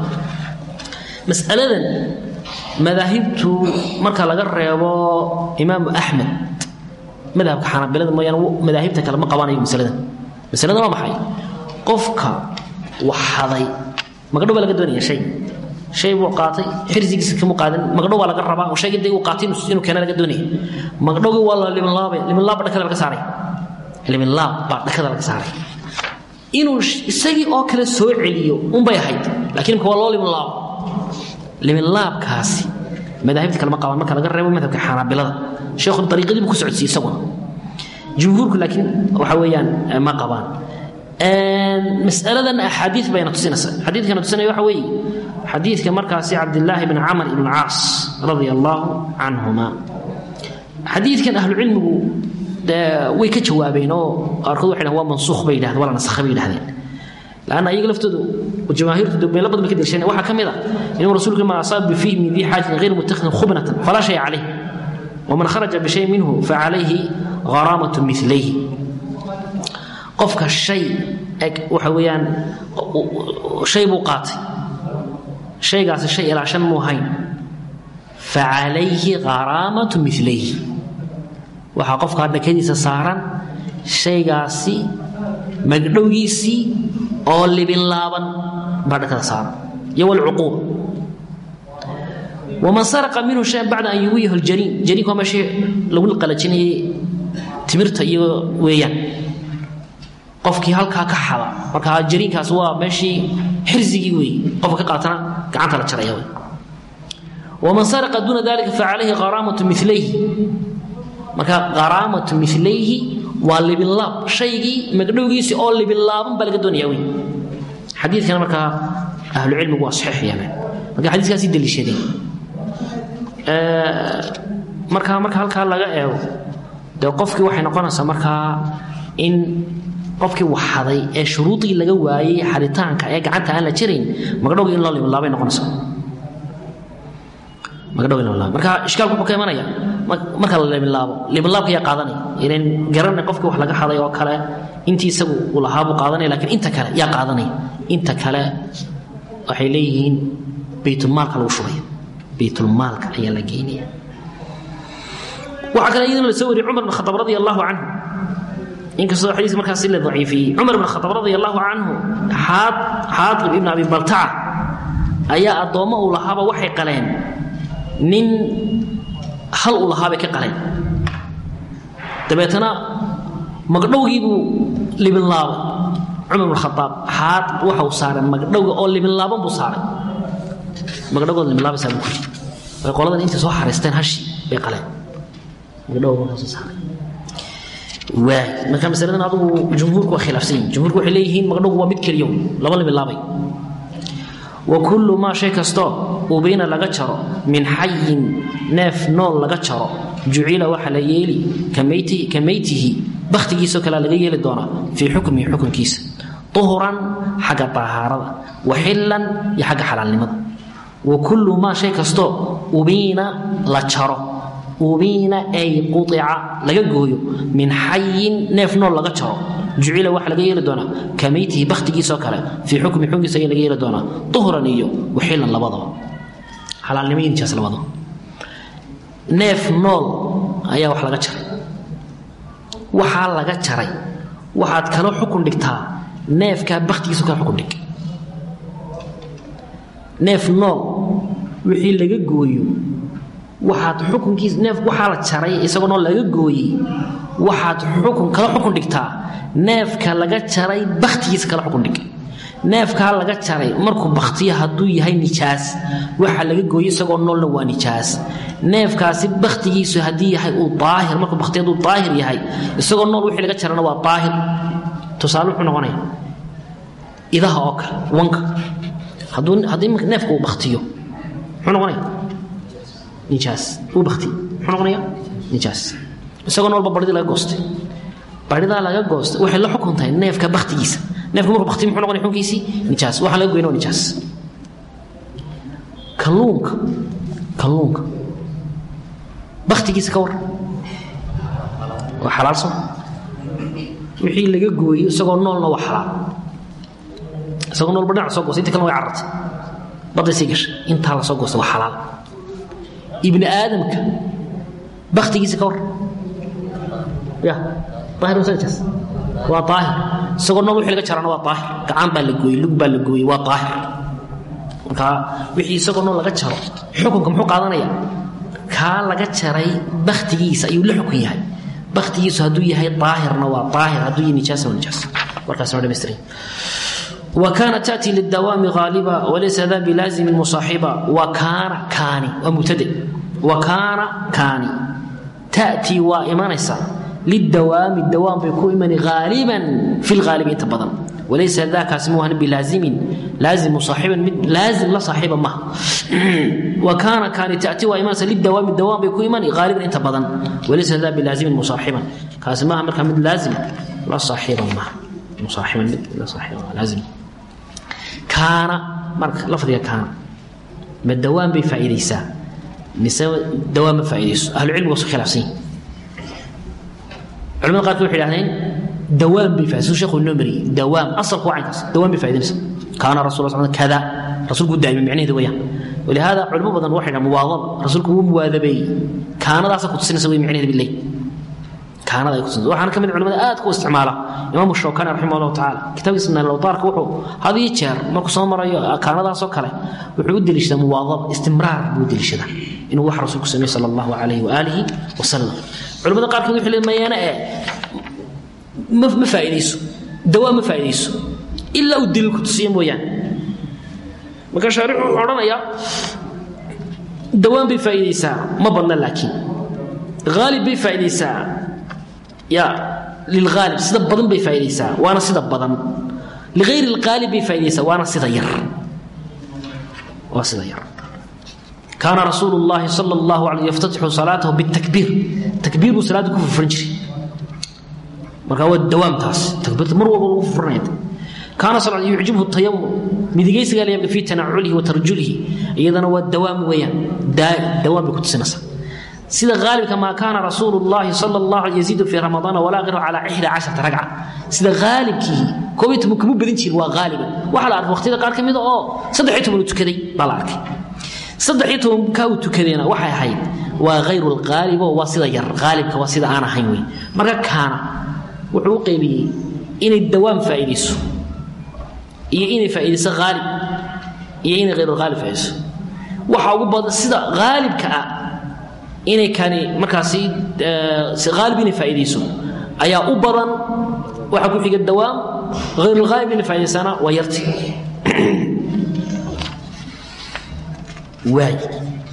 mas'aladan madaahibtu marka laga reebo imaamu axmed madhabka xanabilada mooyaane madaahibta kale ma qabanayo masaladan masalada waa maxay qofka wax haday magadhow baa laga doonaya shay shay buu qaatay xirsigiisa kamu qaadan magadhow baa laga rabaa oo shaygii dee uu qaatay inuu keena laga doonaya magadhowgii waa la libinlaabaya libinlaab baa dhakada laga saaray libinlaab baa dhakada laga saaray inuu isagii oo kale soo celiyo unbay ahayd lakiin imka waa loo libinlaabo libinlaabkaasi madaahibta kalema qabaan marka laga reebo madhabka xanaabilada sheekhu dariiqadii buu ku socodsiye isaguna jumhuurku laakiin waxa weeyaan ma qabaan masaladan axaadii bayna tusinaysa xadiidkana tusinaya waxa weeye xadiidka markaasi cabdillaahi bn camr ibn caas radia allaahu canhuma xadiidkan ahlucilmigu way ka jawaabeen oo qaarkood waxay dhahen waa mansuukh bay yidhahdeen waa la nasakhay bay yidhahdeen lanna ayaga laftoodu jamaahiirtu meelo badan bay ka delshaneen waxaa ka mid a inuu rasuulku ma asaaba bifiih min dii xaajatin ghayr mutakhidin khubnatan falaa shay calayh waman kharaja bishay minhu facalayhi gharaamatu milayhi qofka shay eg waxa weeyaan shay buu qaatay shaygaasi shay ilaashan muu hayn facalayhi gharaamatu milayhi waxaa qofkaa dhakadiisa saaran shaygaasi magdhowgiisii oo libinlaaban baa dhakada saaran iyo walcuquuba waman saraqa minhu shayan bacda an yuwiyahu ljaniin janiinku waa meeshii lagu qalajinayay timirta iyo weeyaan qofkii halkaa ka xada marka janiinkaas waa meeshii xirsigii weeye qofka ka qaatana gacanta la jaraya wey waman saraqa duuna dalika facalayhi qaraamatu milayhi marka qaraamatu milayhi waa libinlaab shaygii magdhowgiisii oo libinlaaban baa laga doonaya wey xadiidkana markaa ahlucilmigu waa saxiix yeeleen marka xadiiskaasi deliishadeen marka marka halkaa laga eego dee qofkii waxay noqonaysaa markaa in qofkii waxaday ee shuruudii laga waayey xaritaanka ee gacanta aan la jirayn magdhowgii in loo libinlaabay noqonaysaa marka ishkaalku wuxuu ka imanaya marka la libinlaabo libinlaabka yaa qaadanaya ilan garanay qofkii wax laga haday oo kale intii isagu uu lahaabuu qaadanaya lakiin inta kale yaa qaadanaya inta kale waxay leeyihiin baytulmaalka lagu shubaya baytulmaalka ayaa la geynaya waxaa kale iyadana la soo wariyey cumar bin khataab radi allahu canhu inkastoo xadiiska markaasi la daciifiyey cumar bin khataab radi allahu canhu xaatib ibn abi baltaca ayaa addoommo uu lahaaba waxay qaleen nin hal uu lahaabay ka qaleen dabeetana magdhowgii buu libinlaabay cumar bin khataab xaad waxa uu saaray magdhowga oo libinlaaban buu saaray magdhowgood libinlaabaysaa buu ku jiri way qoladan intay soo xariisteen hashii bay qaleen magdhowga markaasuu saaray waay marka masaladan adugu jumhuurku waa khilaafsan yihin jumhuurku waxay leeyihiin magdhogu waa mid keliyo laba la bilaabay wa kullu maa shay kastoo ubiina laga jaro min xayin neef nool laga jaro jucila waxaa la yeeli ka meytihi bakhtigiisoo kalea laga yeeli doonaa fii xukmihi xukunkiisa uhuran xagga dahaarada wa xillan iyo xagga xalaalnimada wa kullu maa shay kastoo ubiina la jaro ubiina ay quica laga gooyo min xayin neef nool laga jaro jucila waxaa laga yeeli doonaa ka meytihi bakhtigiisoo kale fii xukmi xukunkiisa ayaa laga yeeli doonaa uhran iyo waxillan labadaba xalaalnimo iyo nijaas labadaba neef nool ayaa wax laga jaray waxaa laga jaray waxaad kala xukun dhigtaa neefkaa bakhtigiisoo kale xukun dhig neef nool wixii laga gooyo waxaad xukunkiis neef waxaa la jaray isagoo nool laga gooyey waxaad xukun kala xukun dhigtaa neefka laga jaray bakhtigiisa kala xukun dhig neefkaa laga jaray markuu bakhtiyo hadduu yahay nijaas waxa laga gooyey isagoo noolna waa nijaas neefkaasi bakhtigiisu haddii yahay uu daahir markuu bakhtiyo hadduu daahir yahay isagoo nool wixii laga jarana waa daahir tusaale wuxuu noqonaya idaha oo kale wanka hadduu haddii neefka uu bakhtiyo muxuu noqonaya nijaas uu bakhtiyo muxuu noqonaya nijaas isagoo noolba baridii laga goostay baridaa laga goostay waxay la xukun tahay neefka bakhtigiisa neefka markuu bakhtiyo muxuu noqonaya xukunkiisii nijaas waxaa laga goyna waa nijaas kalluunka kalluunka bakhtigiisa ka war waa xalaal soo wixii laga gooyey isagoo noolna waa xalaal isagoo noolba dhinac soo goostay inta kalena way carartay badday sii gashay intaa la soo goostay waa xalaal ibni aadamka bakhtigiisa ka war ya daahir masajaas waa daahir isagoo nool wixii laga jarana waa daahir gacan baa la gooyey lug baa la gooyey waa daahir marka wixii isagoo nool laga jaro xukunka muxuu qaadanaya kaa laga jaray bakhtigiisa ayuu la xukun yahay bakhtigiisu hadduu yahay daahirna waa daahir hadduu yahay nijaasna waa nijaas warkaas noo dhammaystiran وكان تأتي للدوام غالبا وليس ذا بلازم مصاحبا وكان كاني ومبتدئ وكان كاني تأتي وإيمانيسا للدوام الدوام بيكون إيماني غالبا في الغالب يتبضل وليس ذاك اسمها بلازم لازم مصاحبا لازم لا صاحبا ما وكان كان تأتي وإيمانيسا للدوام الدوام بيكون إيماني غالبا يتبضل وليس ذا بلازم مصاحبا كاسمها مركا من لازم لا صاحبا ما مصاحبا لا صاحبا لازم kaana marka lafdiga kaana ma dawaan bay faa'iidaysaa mise dawaan ma faa'iidayso ahlucilmigu waa su khilaafsan yihin culamada qaarkood waxay idhahdeen dawaan bay faa'iidayso sheekhu inoo mariyey dawaam asalku waa caynkaas dawaan bay faa'iidaysa kaana rasul allah kada rasuulku wuu daa'imay micnaheedu weeyaan ولهذا علماء بدن waxay dhahan muwaadaba rasuulku wuu muwaadabeeyey kaanadaasa ku tusinaysa way micnaheedu bilay kaanada ay ku tusinaysa waxaana ka mid culimada aad ku isticmaala imaamu shawkani raximah allahu tacaala kitaabkiisa nalawtaarka wuxuu had iyo jeer markuu soo marayo kaanadaasoo kale wuxuu u deliishadaa muwaadaba istimraar buu u deliishadaa inuu wax rasuulku sameeye sala allahu calayhi waaalihi wasalam culimada qaarkood waxay leeyihin mayaana ee ma ma faa'iidayso dawaa ma faa'iidayso ilaa uu daliil ku tusiyo mooyaane marka shaaricu wuxuu odhanayaa dawaan bay faa'iidaysaa ma badna laakiin haalib bay faa'iidaysaa ya lilghaalib sida badan bay faa'iidaysaa waana sida badan ligayri lghaalib bay faa'iidaysaa waana sida yar waa sida yar kaana rasuulu llahi sala allahu alayh yaftatixu salaatahu bitakbiir takbiir buu salaada ku furfuran jiray marka waa dawaamtaas takbiirta mar walba lagu furfuranaya kaana sal yucjibhu tayamum midigaysigaa la yaabka fii tanaculihi wa tarjulihi iyadana waa dawaam weeyaan dawaam bay ku tusinaysaa sida haalibka maa kaana rasuulu llahi sala allahu alay yaziidu fii ramadaana walaa qiru calaa ixda casharata ragca sida haalibkii koob iyo toban kuma badin jirin waa haaliban waxaa la arkay waqtiyada qaar ka mida oo saddex iyo toban uu tukaday baa la arkay saddex iyo tobankaa uu tukadayna waxay ahayd waa hayru lhaalibo waa sida yar haalibka waa sida aan ahayn wey marka kaana wuxuu u qaybiyey inay dawaam faa'iidayso iyo inay faa'iidayso haalib iyo inay hayru haalib faa'iidayso waxa ugu badan sida haalibka ah inay kani markaasi haalib inay faa'iidayso ayaa u badan waxaa ku xiga dawaam hayru haalib inay faa'iidaysana waa yarti waay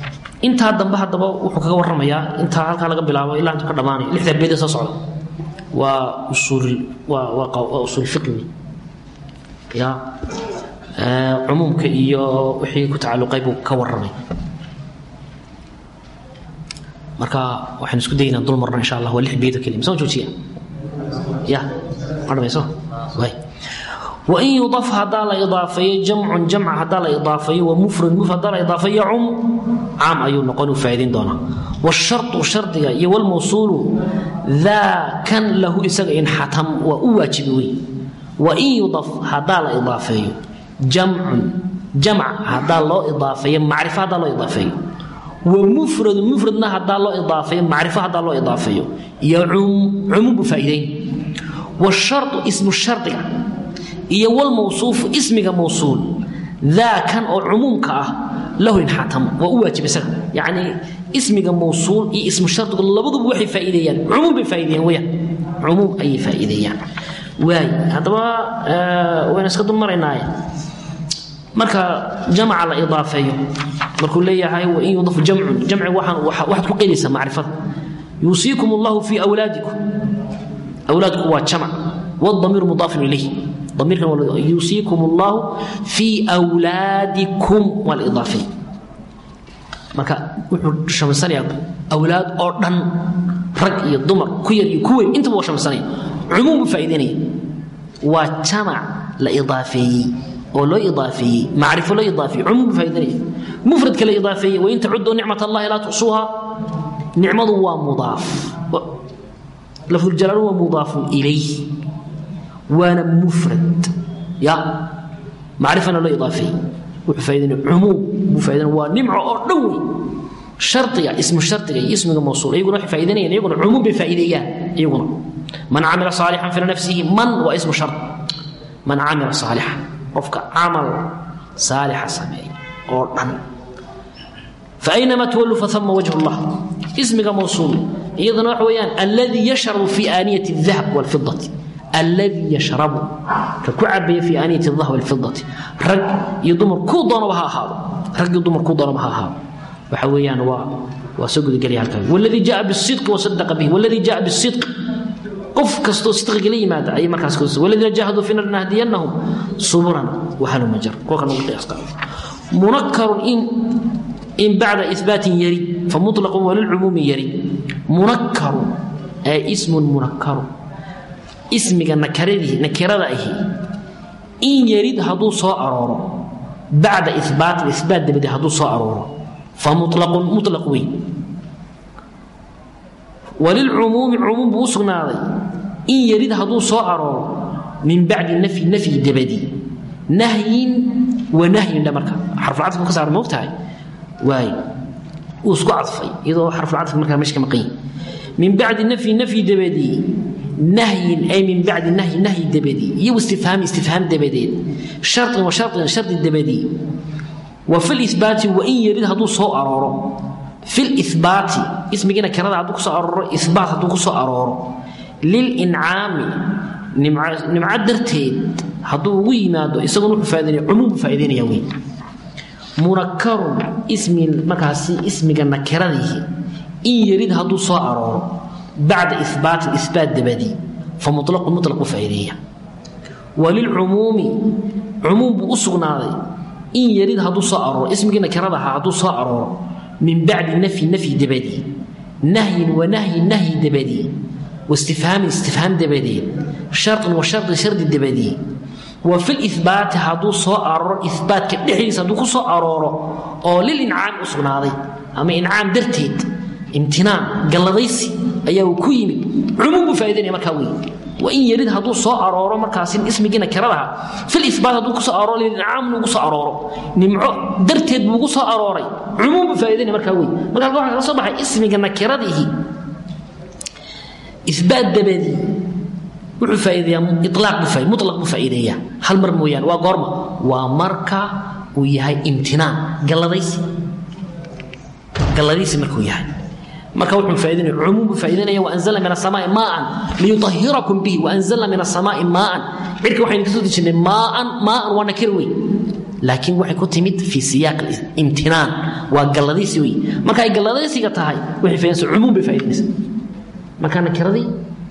intaa dambe haddaba wuxuu kaga warramayaa intaa halkaa laga bilaabo ilaa intuu ka dhammaanayo lixda beede soo socda waa usuul waa waa waa usuul fiqhi ya cumuumka iyo wixii ku tacalluqay buu ka warramay marka waxaan isku daynaa dul marno insha allah waa lix beedo keliya misoo joojiya ya ma dhamayso way wain yudaf haddaa la idaafeeyo jamcun jamca haddaa la idaafeeyo wa mufrad muf haddaa la idaafeeyo cum caam ayuu noqon uu faa'idayn doonaa washartu shardiga iyo walmawsuulu daa kan lahu isaga inxatam waa u waajibi wey wain yudaf haddaa la idaafeeyo jamcun jamc haddaa loo idaafeeyo macrifo haddaa loo idaafeeyo wmufradu mufradna hadaa loo idaafeeyo macrifo hadaa loo idaafeeyo yacum cumuum buu faa'iidayn washardu ismu shardiga iyo walmawsuufu ismiga mawsuul daa kan oo cumuumka ah lahu inxatamo waa u waajib isaga yacni ismiga mawsuul iyo ismu shardigu labaduba waxay faa'iideeyaan cumuum bay faa'iideeyaan weyaan cumuum ayay faa'iideeyaan waay haddaba waynu iska dul maraynaaye marka jamca la idaafeeyo markuu leeyahay wain yudafu jamcun jamci waxaad ku qeydaysaa macrifada yuusiikum allahu fii awlaadikum awlaadku waa jamc wdamiir mudaafin ilayh damiirkan yuusiikum allahu fii awlaadikum waa la idaafeey marka wuxuu shamsanayaa awlaad oo dhan rag iyo dumar ku yar iyo ku weyn intaba waa shamsanaya cumuum buu faa'idaynaya waa jamac la idaafeeyey oo loo idaafeeyey macrifo loo idaafeeyey cumuum buu faa'idaynaya mufradka la idaafeeyey wain tacuduu nicmat allahi laa tuxsuuha nicmadu waa mudaaf lafduljalaalu waa mudaafun ilayh waana mufrad ya macrifana loo idaafeeyey wuxuu faa'idaynaya cumuum buu faa'idaynaya waa nimco oo dhan wey shardiga ismu shardiga iyo ismiga mawsuul iyaguna waxay faa'idaynayaan iyaguna cumuum bay faa'iideeyaan iyaguna man camila saalixan fi nafsihi man waa ismu shard man camila saalixan qofka camal saalixa sameeya oo dhan faأynama twaluu faama wajh اllah ismiga mawsuul iyadana waxa weeyaan alladii yashrabu fi aaniyati الdahab wاlfidati alladii yashrabu ka ku cabaya fi aaniyati الdahab wاlfidati rag iyo dumar kuu doonaba ha ahaado rag iyo dumar kuu doonaba ha ahaado waxa weeyaan waa waa soo gudagelaya halkan wاladii jaءa bالصidq wasadaqa bih wاladii jaءa bالصidq qof kastoo sidqiga la yimaada ayay markaas ku waladiina jaahaduu fina lanahdiyannahum suburana wahaluma jar kuwa kan ugu qiyaas qaado munakkarun in in bacda ihbaatin yarid famutlaqun walilcumuumi yarid munakkarun ee ismun munakkarun ismiga nakaradii nakirada ahi in yarid hadduu soo arooro bacda ihbaatin ihbaat dabadi hadduu soo arooro famutlaqun mutlaq wey walilcumuumi cumuum buu u sugnaaday in yarid hadduu soo arooro min bacdi nafyi nafyi dabadi nahyin wa nahyin dha marka xarfulcadfku ka saara moogtahay waay wuu isku cadfay iyadoo xarfulcadfka markaa meesha ka maqan yahi min bacdi nafyi nafyi dabadi nahyin ay min bacdi nahyi nahyi dabadi iyo istifhaami istifhaam dabadeed sharطin wa sharطin shardi dabadi wa fi libaati wa in yarid hadduu soo arooro fi libaati ismigiina kirada hadduu kusoo arooro ibaat hadduu kusoo arooro lilincaami nimco darteed hadduu ugu yimaado isaguna wuxuu faa'idaynaya cumuum buu faa'idaynaya wey munakarun ismi markaasi ismiga nakiradiihi in yarid hadduu soo arooro bacda ibaatin ibaat dabadii fa mulaqun mulaq buu faa'ideeya walilcumuumi cumuum buu u sugnaaday in yarid hadduu soo arooro ismigii nakirada ahaa hadduu soo arooro min bacdi nafyi nafyi dabadii nahyin wa nahyin nahyi dabadii waistifhaamin istifhaam dabadeed sharin wa sharin shardi dabadii wa fi libaati hadduu soo arooro ibaatka dhexdiisa hadduu ku soo arooro oo lilincaami u sugnaaday ama incaam darteed imtinaan galladaysi ayaa uu ku yimid cumuum buu faa'idaynaya markaa wey wa in yarid hadduu soo arooro markaasi ismigiina kiradaha fil ibaat hadduu kusoo arooro lilincaamna ugu soo arooro nimco darteed buu ugu soo arooray cumuum buu faa'idaynaya markaa wey marka halka waxaa kala soo baxay ismiga nakiradiihi ibaat dabadii wuxuu faa'iideeyaa ilaaq buu faa'ideeyaa mutlaq buu faa'iideeyaa hal mar mooyaane waa goorma waa marka uu yahay imtinaan galladaysi galladaysi markuu yahay marka wuxuu faa'iideynaya cumuum buu faa'iideynaya waanzalna min asamaa'i maa'an liyutahhirakum bihi waanzalna min asamaa'i maa'an cirka waxaynu ka soo dejinnay maa'an maa'an waa nakir wey laakiin waxay ku timid fii siyaaq imtinaan waa galladaysi wey marka ay galladaysiga tahay waxay faa'iideysa cumuum bay faa'iideynaysa marka nakiradii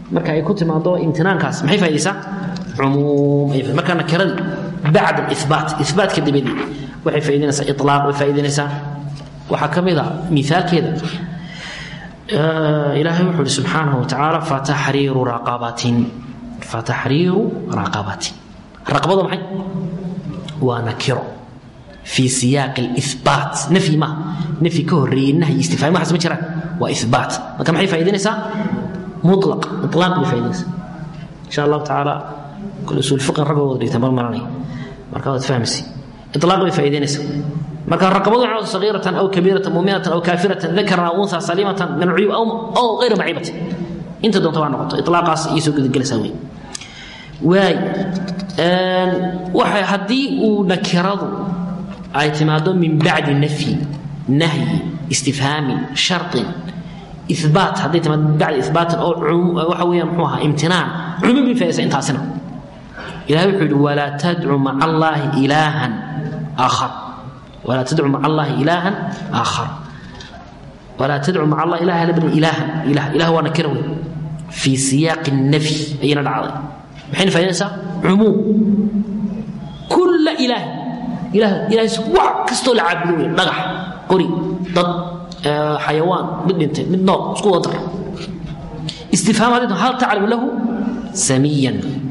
marka ay ku timaado imtinaankaas maxay faa'idaysaa cumuum ay marka nakiradii bacda alibaat ibaatka dabadii waxay faa'idaynaysaa ilaaq way faa'idaynaysaa waxaa ka mid a miaalkeeda ilaahay wuxuu uhi subxaanahu watacaala fataxriiru raqabatin fataxriiru raqabatin raqabada maxay waa nakiro fii siyaaqi alibaat nafyi maaha nafyi ka horreeyey nahyi istifhaami waxaas ma jiraan waa ibaat marka maxay faa'idaynaysaa mutlaq itlaaq bay faa'idaynaysaa insha allahu tacaala kul usuul fiqin ragga wada dhigtaan bal maranay marka waad fahmaysi itlaaq bay faa'idaynaysaa marka raqabadu cawd sagiiratan aw kabiiratan muminatan aw kaafiratan dakaran aw unha salimatan min alcuyub aw gayra maciibatin inta doonta waa noqoto ilaaqaas iyo soo gudagelaysaa wey waay waxay haddii uu nakiradu ay timaado min bacdi nafyi nahyi istifhaamin sharطin ibaat hadday timaado min bacdi ibaatin oo waxa weeyaan muxuu ahaa imtinaan cumuum bay faa'idaysa intaasina ilahay wuxuu yidhi walaa tadcu maca allaahi ilaahan aakhar ولا تدعو مع الله إلها آخر ولا تدعو مع الله إله لبن إلها إله إله وانا كروي في سياق النفي أين العظيم حين فينسى عموم كل إله إله إله وع كستو العابدون نغح قري ضد آه حيوان من انت من نوع سكو ضر استفهام هذا هل تعلم له سميا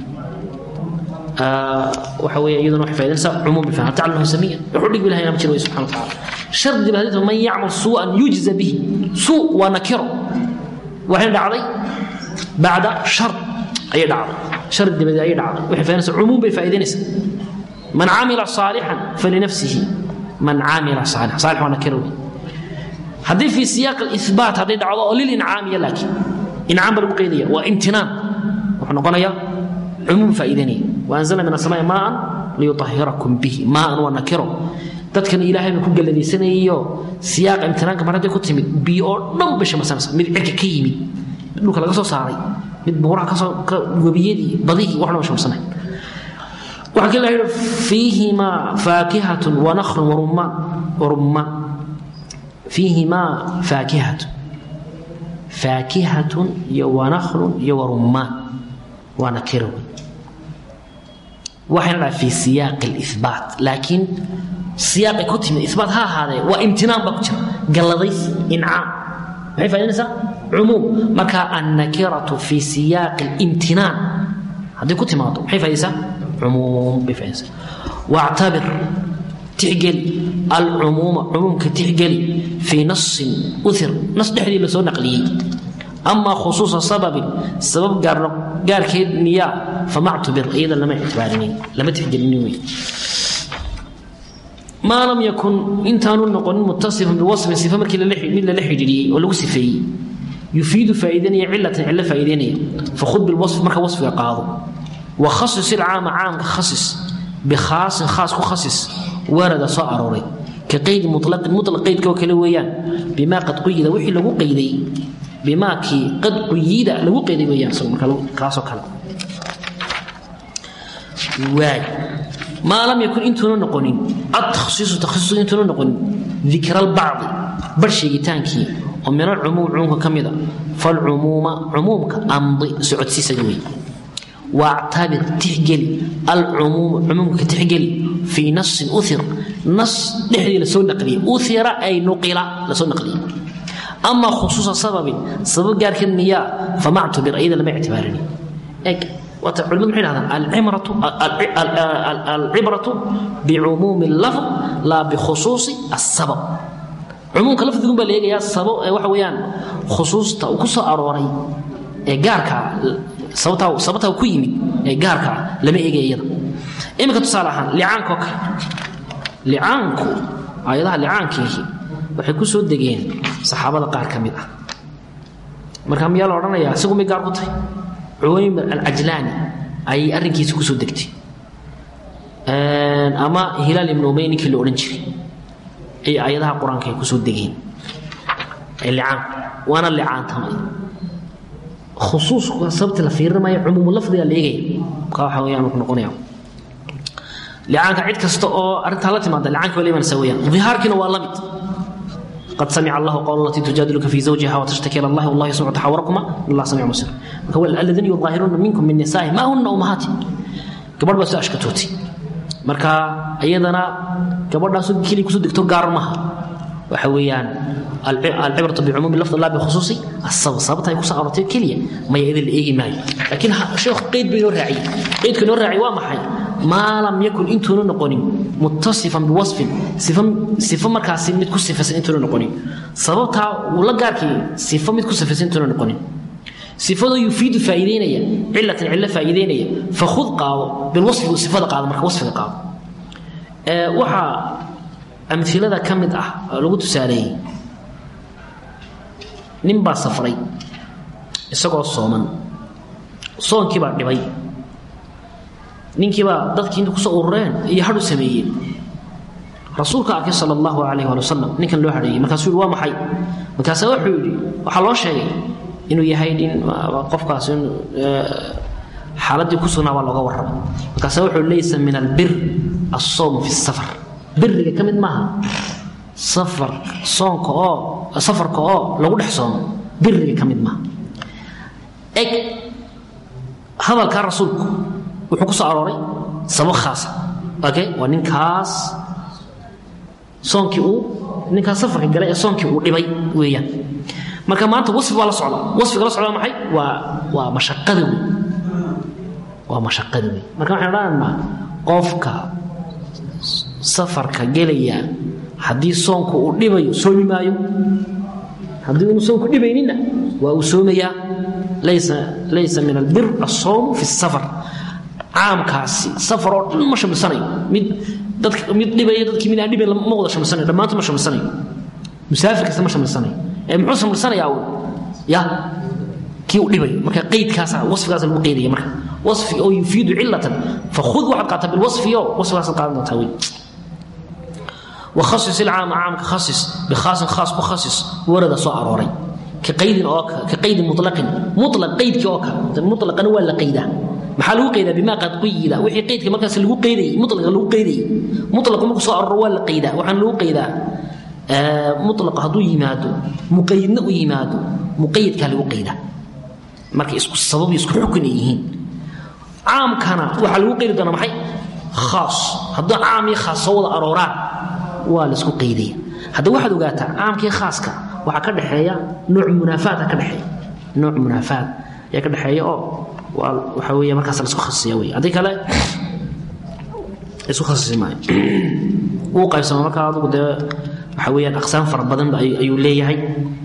waxa weeye iyaduna waxay faa'iidaysaa cumuum bilfaham hatta callahu samiyan wuxuu dhig bilahay nama jiro wey subxana watacaala shardi baa hadita man yacmal suu'an yujza bihi suu waa nakiro waxay dhacday bacda shar ayay dhacday shar dabadeed ayay dhacday waxay faa'iidaysaa cumuum bay faa'iidaynaysaa man camila saalixan falinafsihi man camila saalixan saalix waa nakiro wey haddii fi siyaaq aliثbaat hadday dhacdo oo lilincaamiya laakiin incaam baa lagu qeydaya waa imtinaan wuxuu noqonayaa cumuum faa'iidaynaya waanzalna min asamaai maaan liyuahirakum bihi maaan waa nakiro dadkan ilaahay ba ku galladaysanayayoo siyaaqa imtinaanka mar hadday ku timid biyo oo dhan bay shamasanaysa mid cirka ka yimid mid dhulka laga soo saaray mid buuraha kasoo webiyadii badihii wax dhan ba shamsanay waxaa kale yidhi fiihimaa faakihatun wanakhlun warummaan warummaan fiihimaa faakihatun faakihatun iyo wanakhlun iyo warummaan waa nakiro waxayna dhahay fi siyaaqi alibaat laakiin siyaaqay ku timid ibaat ha ahaadee waa imtinaan baa ku jira galladays incaam maxay faa'idaynaysaa cumuum marka annakiratu fi siyaaqi alimtinaan hadday ku timaado maxay faa'iidaysaa cumuum bay faa'iidaysaa wactabir tixgeli alcumuuma cumuumka tixgeli fii nasin uthir nas dhexdii lasoo naqliyey amaa khusuusa sababin sabab gaarkeed miyaa famactubir iyada lama ictibaarinin lama tixgelinin wey maa lam yakun intaanu noqonin mutasifan biwasfin sifa markii mid lala xidhiidhiyey oo lagu sifeeyey yufiidu faa'iidanaya cilatan cillo faa'iidaynaya fakhud bilwasf marka wasfiga qaado wa khasis ilcaama caamka khasis bikhaasin khaas ku khasis warada soo arooray ka qeydi mutlaqin mutlaq qeydka oo kale weeyaan bimaa qad quyida wixii lagu qeyday bimaakii qad quyida lagu qeyday weeyaan isagu marka kaasoo kale waay maa lam yakun intuuna noqonin adtakhsiisu takhsiisu intuuna noqonin dikra albacdi bar sheegitaankii oo min alcumuum cumuumka ka mid a falcumuuma cumuumka amdi socodsiisaga wey واعتبر تحجلي العموم عموم كتحجلي في نص أثر نص نحدي لسو نقلي أثر أي نقل لسو نقلي أما خصوص سبب سبب قال كنيا فما اعتبر أيضا لما اعتبارني إيك وتعلم حين هذا العبرة العبرة بعموم اللفظ لا بخصوص السبب عموم لفظ يقول بل يا السبب وحويان خصوص تأكس أروري gaarka sababtaa sababtaa ku yimid ee gaarka lama eegay iyada iminka tusaale ahaan licaanka oo kale licaanku ayadaha licaankiihi waxay ku soo degeen saxaabada qaar ka mid ah marka miyaa la odhanayaa isagu may gaar ku tahay cuwaymir alcajlaani ayay arrinkiisa ku soo degtay ama hilaal ibnu umay ninkii la odhan jiray ay ayadaha qur-aanka ay ku soo degeen ee licaanku waana licaantamay khusuuska sababta la fiirinaya cumuumu lafdiga la eegaya ka waxa weeyaan ku noqonaya licaanka cid kasta oo arrintaa la timaada licaanka waa la imanaysaa weeyaan dihaarkiina waa la mid qad samica allahu qawla alatii tujaadiluka fi zawjiha watashtaki ila allahi wallahu yasmacu taxawurakuma allah samiicu basir marka aladiina yudaahiruuna minkum min nisaa'i ma hunna ummahaati gabadh baa soo ashkatootay marka iyadana gabadhaas keli kusoo degto gaar maha waxa weeyaan alcibratu bicumuumi lafd la bikhusuusi asabab sababta ay kusoo aroortay keliya maya idin la eegi maayo laakiin sheekhu qeyd bay noo raaciyey qeydka noo raaciyey waa maxay maa lam yakun intuuna noqonin muttasifan biwasfin sifo markaasi mid ku sifaysan intuuna noqonin sababtaa uu la gaarkii sifo mid ku sifaysan intuuna noqonin sifadoo yufiidu faa'iideynaya cilatan cillo faa'iideynaya fakhud qaado bilwasfi sifada qaado marka wasfiga qaado waxaa amilada ka mid ah oo lagu tusaaleeyey nin baa safray isagoo sooman soonkiibaa dhibay ninkiibaa dadkii inta kusoo urureen iyo hadhu sameeyeen rasuulka arkay sal allahu alayh ali wasalam ninkan loo hadheeyey markaasuu yihi waa maxay markaasa wuxuu yidhi waxaa loo sheegay inuu yahay nin qofkaas xaaladii ku sugnaa baa looga warramay markaasa wuxuu laysa min albir alsawmu fi safar biriga ka mid maaha safar soonka oo safarka oo lagu dhex soomo biriga ka mid maaha eg hadalkaa rasuulku wuxuu ku soo arooray sabab khaasa okay waa ninkaas soonkii uu ninkaas safarka galay ee soonkii uu dhibay weeyaan marka maanta wasfi baa la socda wasfiga la socda maxay waa waa mashaqada wey waa mashaqada wey marka waxaan odhanaynaa qofka safarka gelaya haddii soonku uu dhibayo soomi maayo haddii unu soonku dhibaynina waa uu soomayaa laysa laysa min albir asawmu fi safar caamkaasi safar oo dhan ma shamilsanayo mid dadka mid dhibaya dadkii mid aan dhibayn ma wada shamilsanayo dhammaantood ma shamilsanayo musaafir kasta ma shamilsanayo ee muxuu shamilsanayaa uu ya kii uu dhibayo marka qaydkaasa wasfigaasa lagu qaydaya marka wasfi oo yufiidu cilatan fakhud waxaad qaataa bilwasfi oo wasfigaasaad qaadan doontaa wey وخصص العام عام كخصص بخاص خاص بخصص ورد سو أروري كقيد أو كقيد مطلق مطلق قيد كأوكا مطلقا ولا قيدا maxaa lagu qaydaa bimaa qad quyida wixii qaydka markaas lagu qaydayay mutlaqa lagu qaydayay mutlaqa markuu soo aroro waa la qaydaa waxaan lagu qaydaa mutlaqa hadduu yimaado muqayidna u yimaado muqayidkaa lagu qaydaa marka isku sabab isku xukun ay yihiin caamkana waxaa lagu qaydi doonaa maxay khaas hadduu caam iyo khaas soo wada arooraan waa laisku qaydaya hadda waxaad ogaataa caamkii khaaska waxaa ka dhexeeya nooc munaafaada ka dhexeeya nooc munaafaad ayaa ka dhexeeya oo waa waxa weeye markaas la isku khasisiya wey haddii kale isku khasisi maayo wuu qaybsama marka adigu dee waxa weeyaan aqsaam fara badan ayuu leeyahay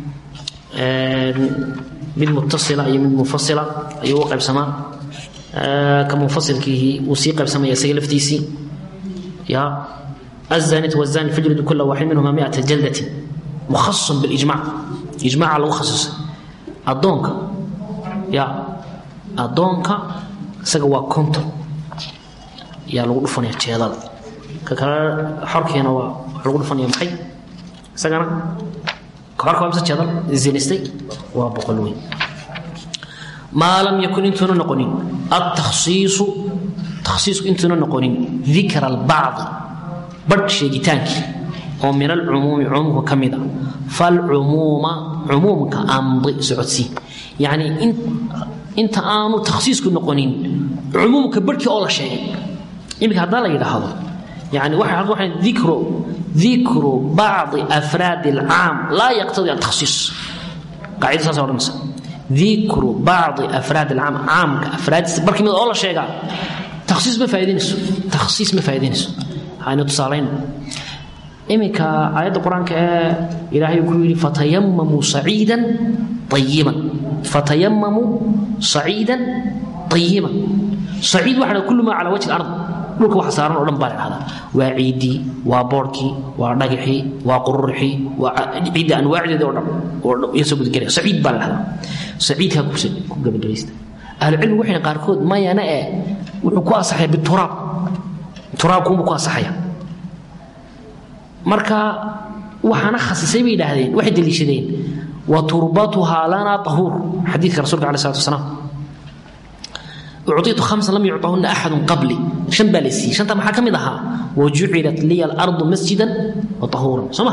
mid mutasila iyo mid munfasila ayuu u qaybsamaa ka munfasilkiihi wuu sii qaybsamaya isaga laftiisii ya الزانية والزاني فاجلدوا كل واحد منهما مئة جلدة مخصص بالإجماع إجماع على مخصص أدونك يا أدونك سقوا كونتر يا لو دفنيا جيدال ككلا حركينا وا لو دفنيا محي سقنا كبارك وامسا جيدال زينستي وبقلوين ما لم يكن انتنا نقونين التخصيص تخصيص انتنا نقونين ذكر البعض badh sheegitaankii oo min alcumuumi cumuumka ka mid a falcumuuma cumuumka amdi socodsii yacnii inta aanu takhsiisku noqonin cumuumka barhkii oo la sheegay iminka haddaa la yidhaahdo yani waxay dikru dikru bacdi afraadi alcaam laa yaqtadi altakhsiis qaacida saasa odhanaysa dikru bacdi afraadi alcaam caamka afraadiisa barhkii mid oo la sheegaa takhsiis ma faa'idaynayso takhsiis ma faa'idaynayso aynu tusaalayno iminka aayadda qur-aanka ee ilaahay ku yidhi fatayamamuu saciidan ayiban fatayamamuu saciidan ayiban saciid waxa dha kullu maa calaa wajhi alard dhulka waxa saaran oo dhan baa la dhahdaa waa ciiddii waa boodhkii waa dhagaxii waa qururxii waa ciidda anwaacdeeda oo dhan oo iyo soo gudgelaya saciid baa la dhahdaa saciidkaa ku gabagabaysta ahlucilmi waxay qaarkood mayana ee wuxuu ku asaxaya bituraab turaabkuunbu ku asaxaya marka waxaana khasisay bay yidhaahdeen waxay deliishadeen wa turbatuhaa lana tahuur xadiidka rasulka alai salatu wasalaam ucطitu khamsan lam yucطahuna axadun qabli shan baa la siiyey shanta maxaa ka mid ahaa wajucilat liya alardu masjidan wa tahuuran soo ma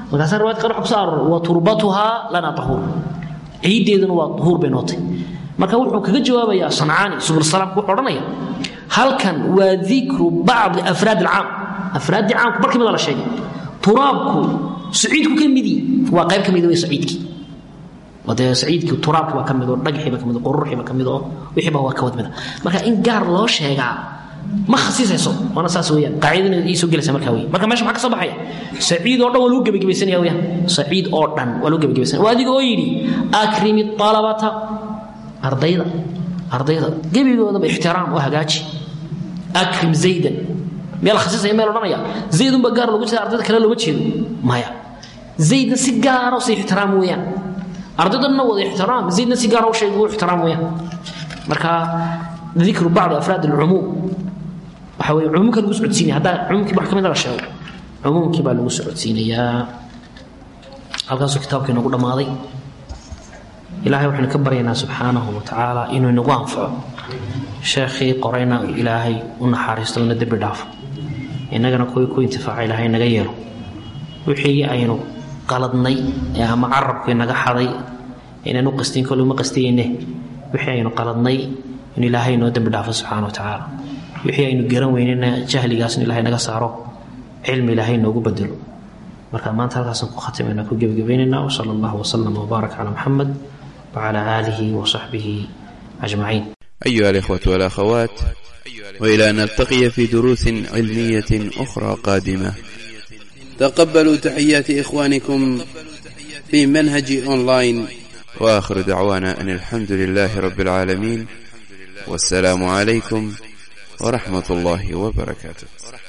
markaasaa riwaayad qaar waxa ku soo aroray wa turbatuhaa lana tahuur ciiddeeduna waa duhuur bay nootay marka wuxuu kaga jawaabayaa sancaani subulsalaamku wuxuu odhanaya halkan waa dikru bacdi afraad alcaam afraaddii caamku barkii mida la sheegay turaabku saciidku ka midi waa qayb ka mida wey saciidkii dee saciidkii turaabkii baa ka mid oo dhagaxii baa ka mid oo qururuxii baa ka mid oo wixiiba waa ka wad mida marka in gaar loo sheegaa ma khasiisayso waana saas weeyaan qaacidana ii soo gelaysa markaa wey marka meesha maxaa ka soo baxaya saciid oo dhan waa lagu gebagabaysanaya weeyaan saciid oo dhan waa lagu gebagabaysanaya waa adiga oo yidhi akrimi talabata ardayda ardayda gebigoodaba ixtiraam oo hagaaji akrim zaydan meel khasiisaya meel odhanaya zaydunba gaar loogu jeeda ardayda kale looma jeedo maya zaydna si gaara si ixtiraam weeyaan ardaydanna wada ixtiraam zaydna si gaara u sheega u ixtiraam weeyaan marka dikru bacdi afraad alcumuum waxa weye cumuumka lagu socodsiinaya haddaa cumuumkii wax ka mid la sheego cumuumkii baa lagu socodsiinayaa halkaasuu kitaabka inagu dhammaaday ilaahay waxaynu ka baryaynaa subxaanahu wa tacaala inuu inagu anfaco sheekhii qorayna ilaahay u naxariisto ina dembi dhaafo innagana kuwii ku intifaaca ilaahay naga yeelo wixii aynu qaladnay ee ama carabkii naga xaday inaynu qastin kole uma qastiyeyne wixii aynu qaladnay in ilaahay noo dembi dhaafo subxaana wa tacaala wixii aynu garan weynena jahligaasna ilaahay naga saaro cilmi ilaahay noogu bedelo marka maanta halkaasaan ku khatimayna ku gebagabaynaynaa wsala allahu wasalam wbaarak calaa muxamed wcala aalihi wasaxbihi ajmaciin أيها الإخوة والأخوات وإلى أن نلتقي في دروس علمية أخرى قادمة تقبلوا تحيات إخوانكم في منهج أونلاين وآخر دعوانا أن الحمد لله رب العالمين والسلام عليكم ورحمة الله وبركاته